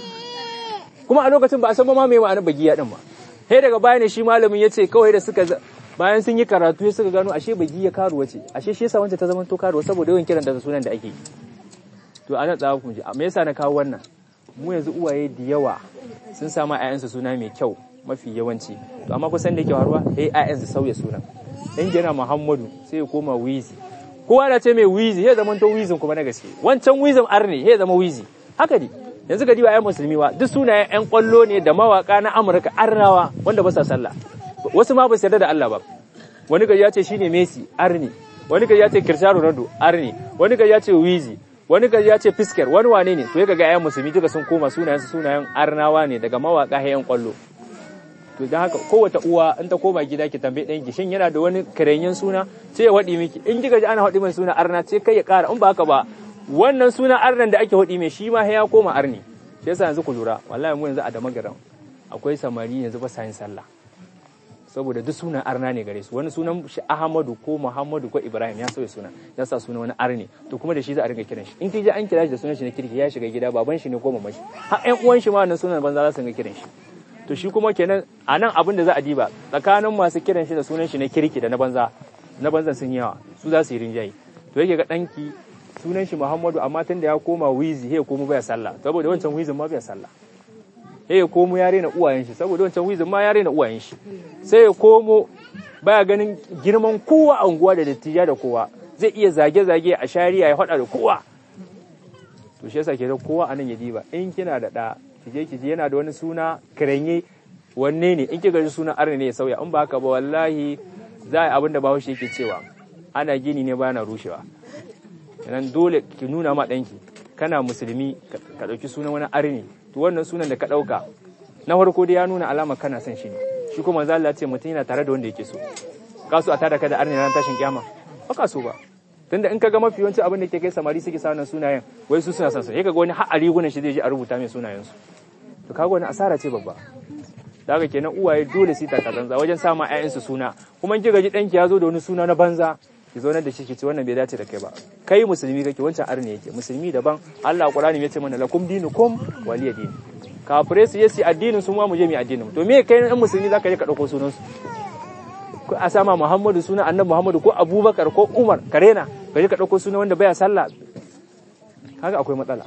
kuma a lokacin ba a san ba ma me ma'anar bagiya din ba he daga baya ne shi malamin ya ce kawai da suka bayan sun yi karatu ya suka gano ashe bagiya karuwa ce ashe shi yasa wancan ta zamanto karuwa saboda yawan kiran da sunan da ake yi to ana tsawa kun ji me yasa na kawo wannan mu yanzu uwaye da yawa sun samu ƴaƴansu suna mai kyau mafi yawanci to amma kusan da yake faruwa eh ƴaƴansu sauya sunan dan yana Muhammadu sai ya koma Wizi kowa da ce mai Wizi ya zama to Wizin kuma na gaske wancan Wizin arne ya zama Wizi haka ne yanzu ga diba ƴan musulmi wa duk sunayen ƴan kwallo ne da mawaka na Amurka arnawa wanda ba sa sallah wasu ma ba su yarda da Allah ba wani ga ya ce shine Messi arne wani ga ya ce Cristiano Ronaldo arne wani ga ya ce Wizi wani gaji ya ce fisker wani wane ne to ya ga ƴaƴan musulmi duka sun koma sunayen sunayen arnawa ne daga mawaka hayan kwallo to dan haka kowace uwa in ta koma gida ki tambaye ɗan ki shin yana da wani karenyen suna sai ya waɗi miki in kika ji ana waɗi mai suna arna sai kai ya ƙara in ba haka ba wannan suna arnan da ake waɗi mai shi ma ya koma arni shi yasa yanzu ku lura wallahi mu yanzu a da magaran akwai samari yanzu ba sa yin sallah saboda duk sunan arna ne gare su wani sunan shi Ahmadu ko Muhammadu ko Ibrahim ya sauya sunan ya sa sunan wani arne to kuma da shi za a ringa kiran shi in kiji an kira shi da sunan shi na kirki ya shiga gida baban shi ne ko mamashi har ƴan uwan shi ma wannan sunan banza za su ringa kiran shi to shi kuma kenan a nan abin da za a diba tsakanin masu kiran shi da sunan shi na kirki da na banza na banzan sun yawa su za su yi rinjaye to yake ga danki sunan shi Muhammadu amma tun da ya koma wizi ya komo baya sallah saboda wancan wizin ma baya sallah sai ya komo ya rena uwayen shi saboda wancan wizin ma ya rena uwayen shi sai ya komo baya ganin girman kowa a unguwa da dattija da kowa zai iya zage-zage a shari'a ya faɗa da kowa to shi yasa ke da kowa anan ya diba in kina da ɗa kije kije yana da wani suna kiranye wanne ne in kika ji sunan arne ne ya sauya in ba haka ba wallahi za a abin da bahaushe yake cewa ana gini ne bana rushewa kenan dole ki nuna ma ɗanki kana musulmi ka ɗauki sunan wani arne to wannan sunan da ka ɗauka na farko dai ya nuna alama kana son shi ne shi kuma manzo Allah ce mutum yana tare da wanda yake so ka so a tada ka da arni ran tashin kiyama ba ka so ba tunda in ka ga mafi yawanci abin da ke kai samari suke sa wannan sunayen wai su suna son su kaga wani har a rigunan shi zai je a rubuta mai sunayen su to kaga wani asara ce babba da haka kenan uwaye dole su ta kazanza wajen sama ƴaƴan su suna kuma in kiga ji danki ya zo da wani suna na banza ki zo nan da shi ki ce wannan bai dace da kai ba kai musulmi kake wancan arni yake musulmi daban Allah Qur'ani ya ce mana lakum dinukum waliya dini kafirai su yasi addinin su ma mu je mu addinin to me kai ɗan musulmi zaka je ka dauko sunan su ko a sama Muhammadu suna annabi Muhammadu ko Abubakar ko Umar karena ka je ka dauko sunan wanda baya sallah haka akwai matsala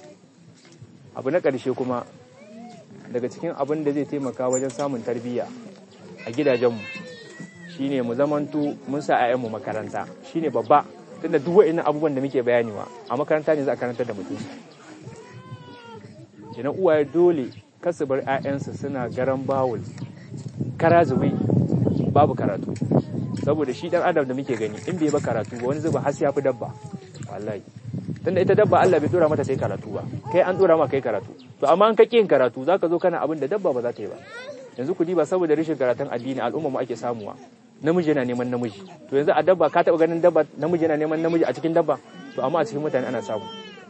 abu na ƙarshe kuma daga cikin abin da zai taimaka wajen samun tarbiyya a gidajenmu shine mu zamanto mun sa mu makaranta shine babba tunda duk wa'annan abubuwan da muke bayaniwa a makaranta ne za a karantar da mutum kenan uwaye dole kasu bar 'ya'yansu suna garan bawul kara zube babu karatu saboda shi dan adam da muke gani in bai ba karatu ba wani zuba har ya fi dabba wallahi tunda ita dabba Allah bai dora mata sai karatu ba kai an dora ma kai karatu to amma an ka yin karatu zaka zo kana abin da dabba ba za ta yi ba yanzu ku diba saboda rashin karatun addini al'umma mu ake samuwa namiji yana neman namiji to yanzu a dabba ka taba ganin dabba namiji yana neman namiji a cikin dabba to amma a cikin mutane ana samu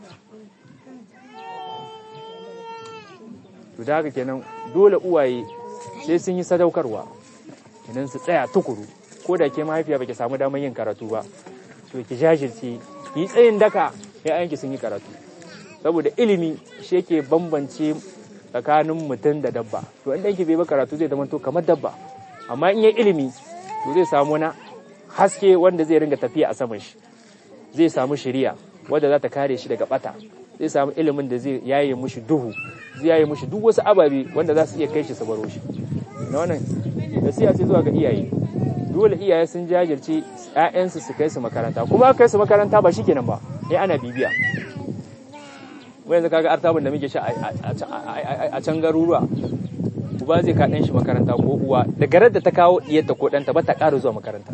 to da haka kenan dole uwaye sai sun yi sadaukarwa kenan su tsaya tukuru ko da ke mahaifiya baki samu damar yin karatu ba to ki jajirce ki yi tsayin daka ya'yanki sun yi karatu saboda ilimi shi yake bambance tsakanin mutum da dabba to in ɗanki bai ba karatu zai zama to kamar dabba amma in yi ilimi to zai samu na haske wanda zai ringa tafiya a saman shi zai samu shiriya wadda za ta kare shi daga bata zai samu ilimin da zai yaye mushi duhu zai yaye mushi duk wasu ababe wanda za su iya kai shi su baro shi na wannan nasiha ce zuwa ga iyaye dole iyaye sun jajirce ƴaƴansu su kai su makaranta kuma kai su makaranta ba shikenan ba eh ana bibiya wai yanzu kaga artabun da muke sha a can garuruwa uba zai ka shi makaranta ko uwa da garar da ta kawo diyarta ko ɗanta ba ta ƙara zuwa makaranta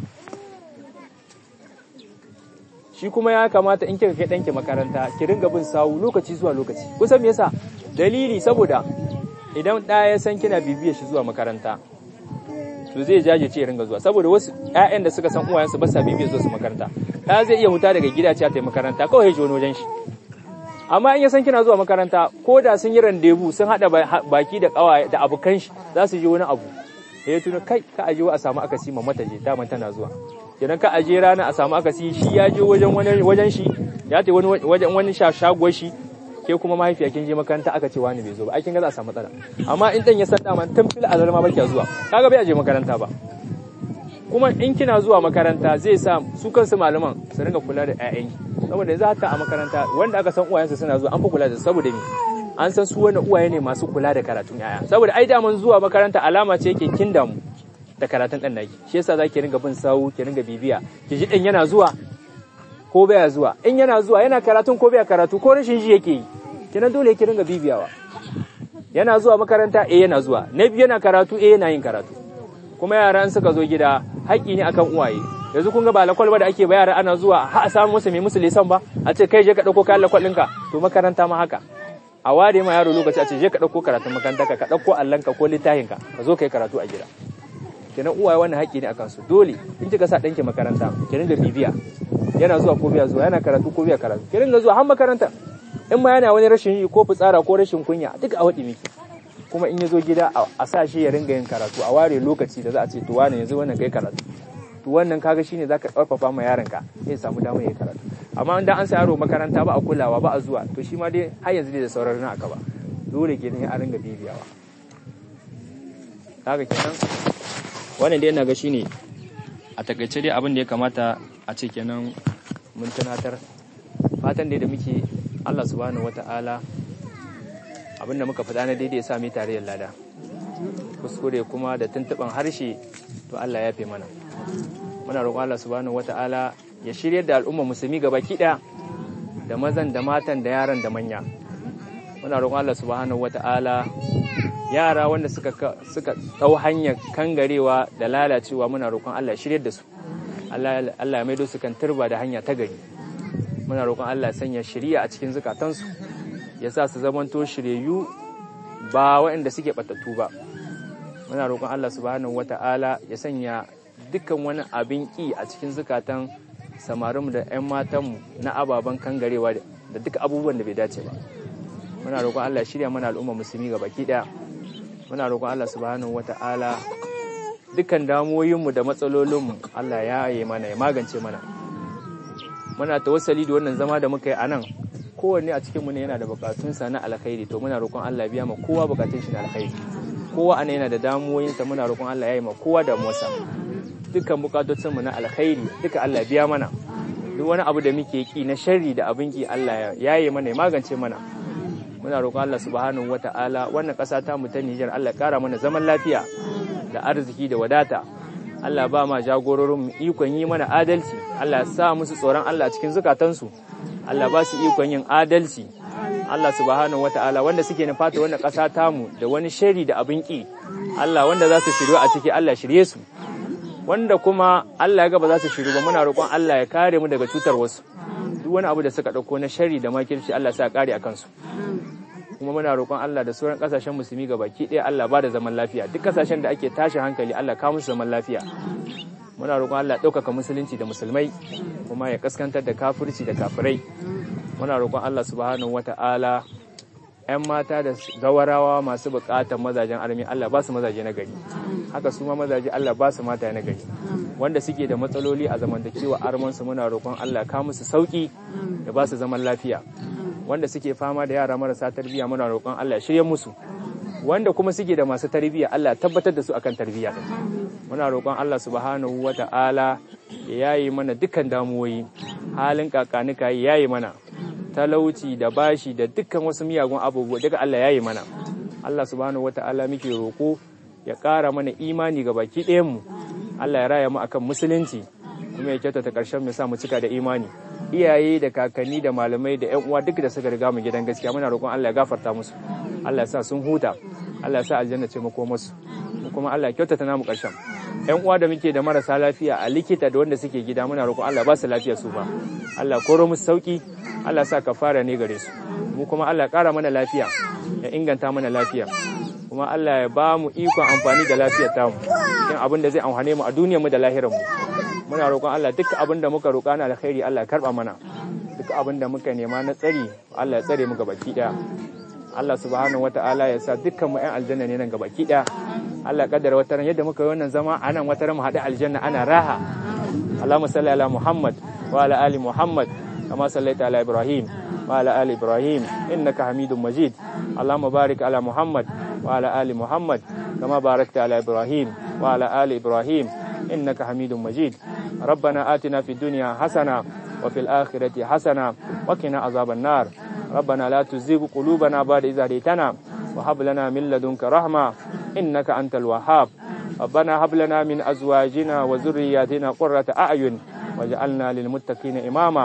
shi kuma ya kamata in kika kai ɗanki makaranta ki ringa bin sawu lokaci zuwa lokaci kusan me yasa dalili saboda idan ɗaya ya san kina bibiyar shi zuwa makaranta to zai jajirce ya ringa zuwa saboda wasu ƴaƴan da suka san uwayensu ba sa bibiyar zuwa su makaranta ɗaya zai iya huta daga gida ce ta yi makaranta kawai ya ji wani wajen shi amma in ya san kina zuwa makaranta ko da sun yi randebu sun haɗa baki da ƙawaye da abokan shi za su je wani abu ya tuna kai ka aje a samu akasi ma mata je daman tana zuwa kenan ka aje rana a samu akasi shi ya je wajen wani wajen shi ya ta wani wajen wani shagon shi ke kuma mahaifiya kin je makaranta aka ce wani bai zo ba ai kin ga za a samu matsala amma in dan ya san daman tun fil azal ma baki zuwa kaga bai aje makaranta ba kuma in kina zuwa makaranta zai sa su kansu malaman su ringa kula da ƴaƴan saboda yanzu haka a makaranta wanda aka san uwayensu suna zuwa an fi kula da su saboda me an san su wani uwaye ne masu kula da karatun ƴaƴa saboda ai daman zuwa makaranta alama ce yake kin damu da karatun ɗan naki shi yasa zaki ringa bin sawu ki ringa bibiya ki ji ɗan yana zuwa ko baya zuwa in yana zuwa yana karatun ko baya karatu ko rashin ji yake yi kenan dole ki ringa bibiyawa yana zuwa makaranta eh yana zuwa na biyu yana karatu eh yana yin karatu kuma yaran suka zo gida haƙƙi ne akan uwaye yanzu kun ga ba lakwal ba da ake ba yara ana zuwa ha a samu musu mai musu lisan ba a ce kai je ka ɗauko kayan lakwal ɗinka to makaranta ma haka a ware ma yaro lokaci a ce je ka ɗauko karatun makaranta ka ɗauko allanka ko littafinka ka zo ka yi karatu a gida kenan uwaye wannan haƙƙi ne akan su dole in kika sa ɗanki makaranta ki ringa bibiya yana zuwa ko biya zuwa yana karatu ko biya karatu ki ringa zuwa har makaranta in ma yana wani rashin yi ko fitsara ko rashin kunya duk a waɗi miki kuma in ya zo gida a sa shi ya ringa yin karatu a ware lokaci da za a ce to wani yanzu wannan kai karatu to wannan kaga shine zaka karfafa ma yaronka ya samu damar yin karatu amma idan an sa yaro makaranta ba a kulawa ba a zuwa to shi ma dai har yanzu dai da sauran na aka ba dole kenan a ringa bibiyawa kaga kenan wannan dai ina ga shine a takaice dai abin da ya kamata a ce kenan mun tunatar fatan dai da muke Allah subhanahu wata'ala abin da muka faɗa na daidai ya sami tarayyar lada kuskure kuma da tuntuɓan harshe to Allah ya fi mana muna roƙon Allah subhanahu wata'ala ya shirya da al'umma musulmi gaba ɗaya da mazan da matan da yaran da manya muna roƙon Allah subhanahu wata'ala yara wanda suka suka ɗau hanyar kangarewa da lalacewa muna roƙon Allah ya shirya da su Allah ya maido su kan turba da hanya ta gari muna roƙon Allah ya sanya shiriya a cikin zukatansu ya sa su zamanto shiryayyu ba waɗanda suke ɓatattu ba muna roƙon Allah subhanahu wata'ala ya sanya dukkan wani abin ƙi a cikin zukatan samarinmu da 'yan matanmu na ababen kangarewa da duka abubuwan da bai dace ba muna roƙon Allah ya shirya mana al'umma musulmi ga baki ɗaya muna roƙon Allah subhanahu wata'ala dukkan damuwoyinmu da matsalolinmu Allah ya yi mana ya magance mana muna tawassali da wannan zama da muka yi a nan kowanne a cikinmu ne yana da bukatunsa na alkhairi to muna roƙon Allah biya ma kowa bukatun shi na alkhairi kowa ana yana da damuwoyinsa muna roƙon Allah ya yi ma kowa damuwarsa dukkan bukatocinmu na alkhairi duka Allah biya mana duk wani abu da muke ki na sharri da abin ki Allah ya yi mana ya magance mana muna roƙon Allah subhanahu wata'ala wannan ƙasa ta mu ta Niger Allah ƙara mana zaman lafiya da arziki da wadata Allah ba ma jagororin ikon yi mana adalci Allah ya sa musu tsoron Allah cikin zukatansu Allah ba su ikon yin adalci Allah subhanahu wata'ala wanda suke nufata wannan ƙasa tamu da wani shari da abin ƙi Allah wanda za su shiryo a ciki Allah shirye su wanda kuma Allah ya ga ba za su shiru ba muna roƙon Allah ya kare mu daga cutar wasu duk wani abu da suka ɗauko na shari da makirci Allah sa kare a kansu kuma muna roƙon Allah da sauran ƙasashen musulmi ga baki ɗaya Allah ba da zaman lafiya duk ƙasashen da ake tashi hankali Allah ka musu zaman lafiya muna roƙon Allah ɗaukaka musulunci da musulmai kuma ya kaskantar da kafirci da kafirai muna roƙon Allah subhanahu wata'ala 'yan mata da gawarawa masu buƙatar mazajen armi Allah ba su mazaje na gari haka su ma mazaje Allah ba su mata na gari wanda suke da matsaloli a zamantakewa armansu muna roƙon Allah ka musu sauki da ba su zaman lafiya wanda suke fama da yara marasa tarbiyya muna roƙon Allah ya shirye musu wanda kuma suke da masu tarbiyya Allah tabbatar da su akan tarbiyya muna roƙon Allah subhanahu wata'ala ya yayi mana dukkan damuwoyi halin kakanika ya yayi mana talauci da bashi da dukkan wasu miyagun abubuwa daga Allah ya yi mana Allah subhanahu wata'ala muke roƙo ya ƙara mana imani ga baki ɗayan mu Allah ya raya mu akan musulunci kuma ya kyautata ƙarshen mu sa mu cika da imani iyaye da kakanni da malamai da ƴan uwa duk da suka riga mu gidan gaskiya muna roƙon Allah ya gafarta musu Allah ya sa sun huta Allah ya sa aljanna ce mako musu kuma Allah ya kyautata namu ƙarshen ƴan uwa da muke da marasa lafiya a likita da wanda suke gida muna roƙon Allah ba su lafiya su ba Allah koro musu sauki Allah sa ka fara ne gare su mu kuma Allah ƙara mana lafiya ya inganta mana lafiya kuma Allah ya ba mu ikon amfani da lafiyar tamu cikin abin da zai amfane mu a duniyar mu da lahirar mu muna roƙon Allah duk abin da muka roƙa na alkhairi Allah ya karba mana duk abin da muka nema na tsari Allah ya tsare mu gabaki daya Allah subhanahu wata'ala ya sa dukkan mu ƴan aljanna ne nan gabaki daya Allah kaddara wata ran yadda muka yi wannan zama a nan wata ran mu haɗu aljanna ana raha Allahumma salli ala Muhammad wa ala ali Muhammad kama sallaita ala Ibrahim wa ala ali Ibrahim innaka Hamidum Majid Allahumma barik ala Muhammad wa ala ali Muhammad kama barakta ala Ibrahim wa ala ali Ibrahim innaka Hamidum Majid ربنا آتنا في الدنيا حسنة وفي الآخرة حسنة وقنا عذاب النار ربنا لا تزغ قلوبنا بعد إذ هديتنا وهب لنا من لدنك رحمة إنك أنت الوهاب ربنا هب لنا من أزواجنا وذرياتنا قرة أعين واجعلنا للمتقين إماما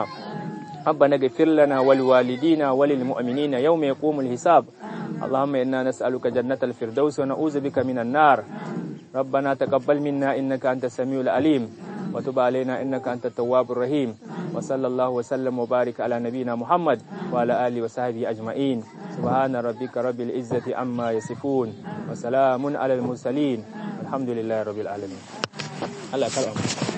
ربنا اغفر لنا ولوالدينا وللمؤمنين يوم يقوم الحساب اللهم إنا نسألك جنة الفردوس ونعوذ بك من النار ربنا تقبل منا إنك أنت السميع العليم وتب علينا إنك أنت التواب الرحيم وصلى الله وسلم وبارك على نبينا محمد وعلى آله وصحبه أجمعين سبحان ربك رب العزة عما يصفون وسلام على المرسلين الحمد لله رب العالمين الله كرم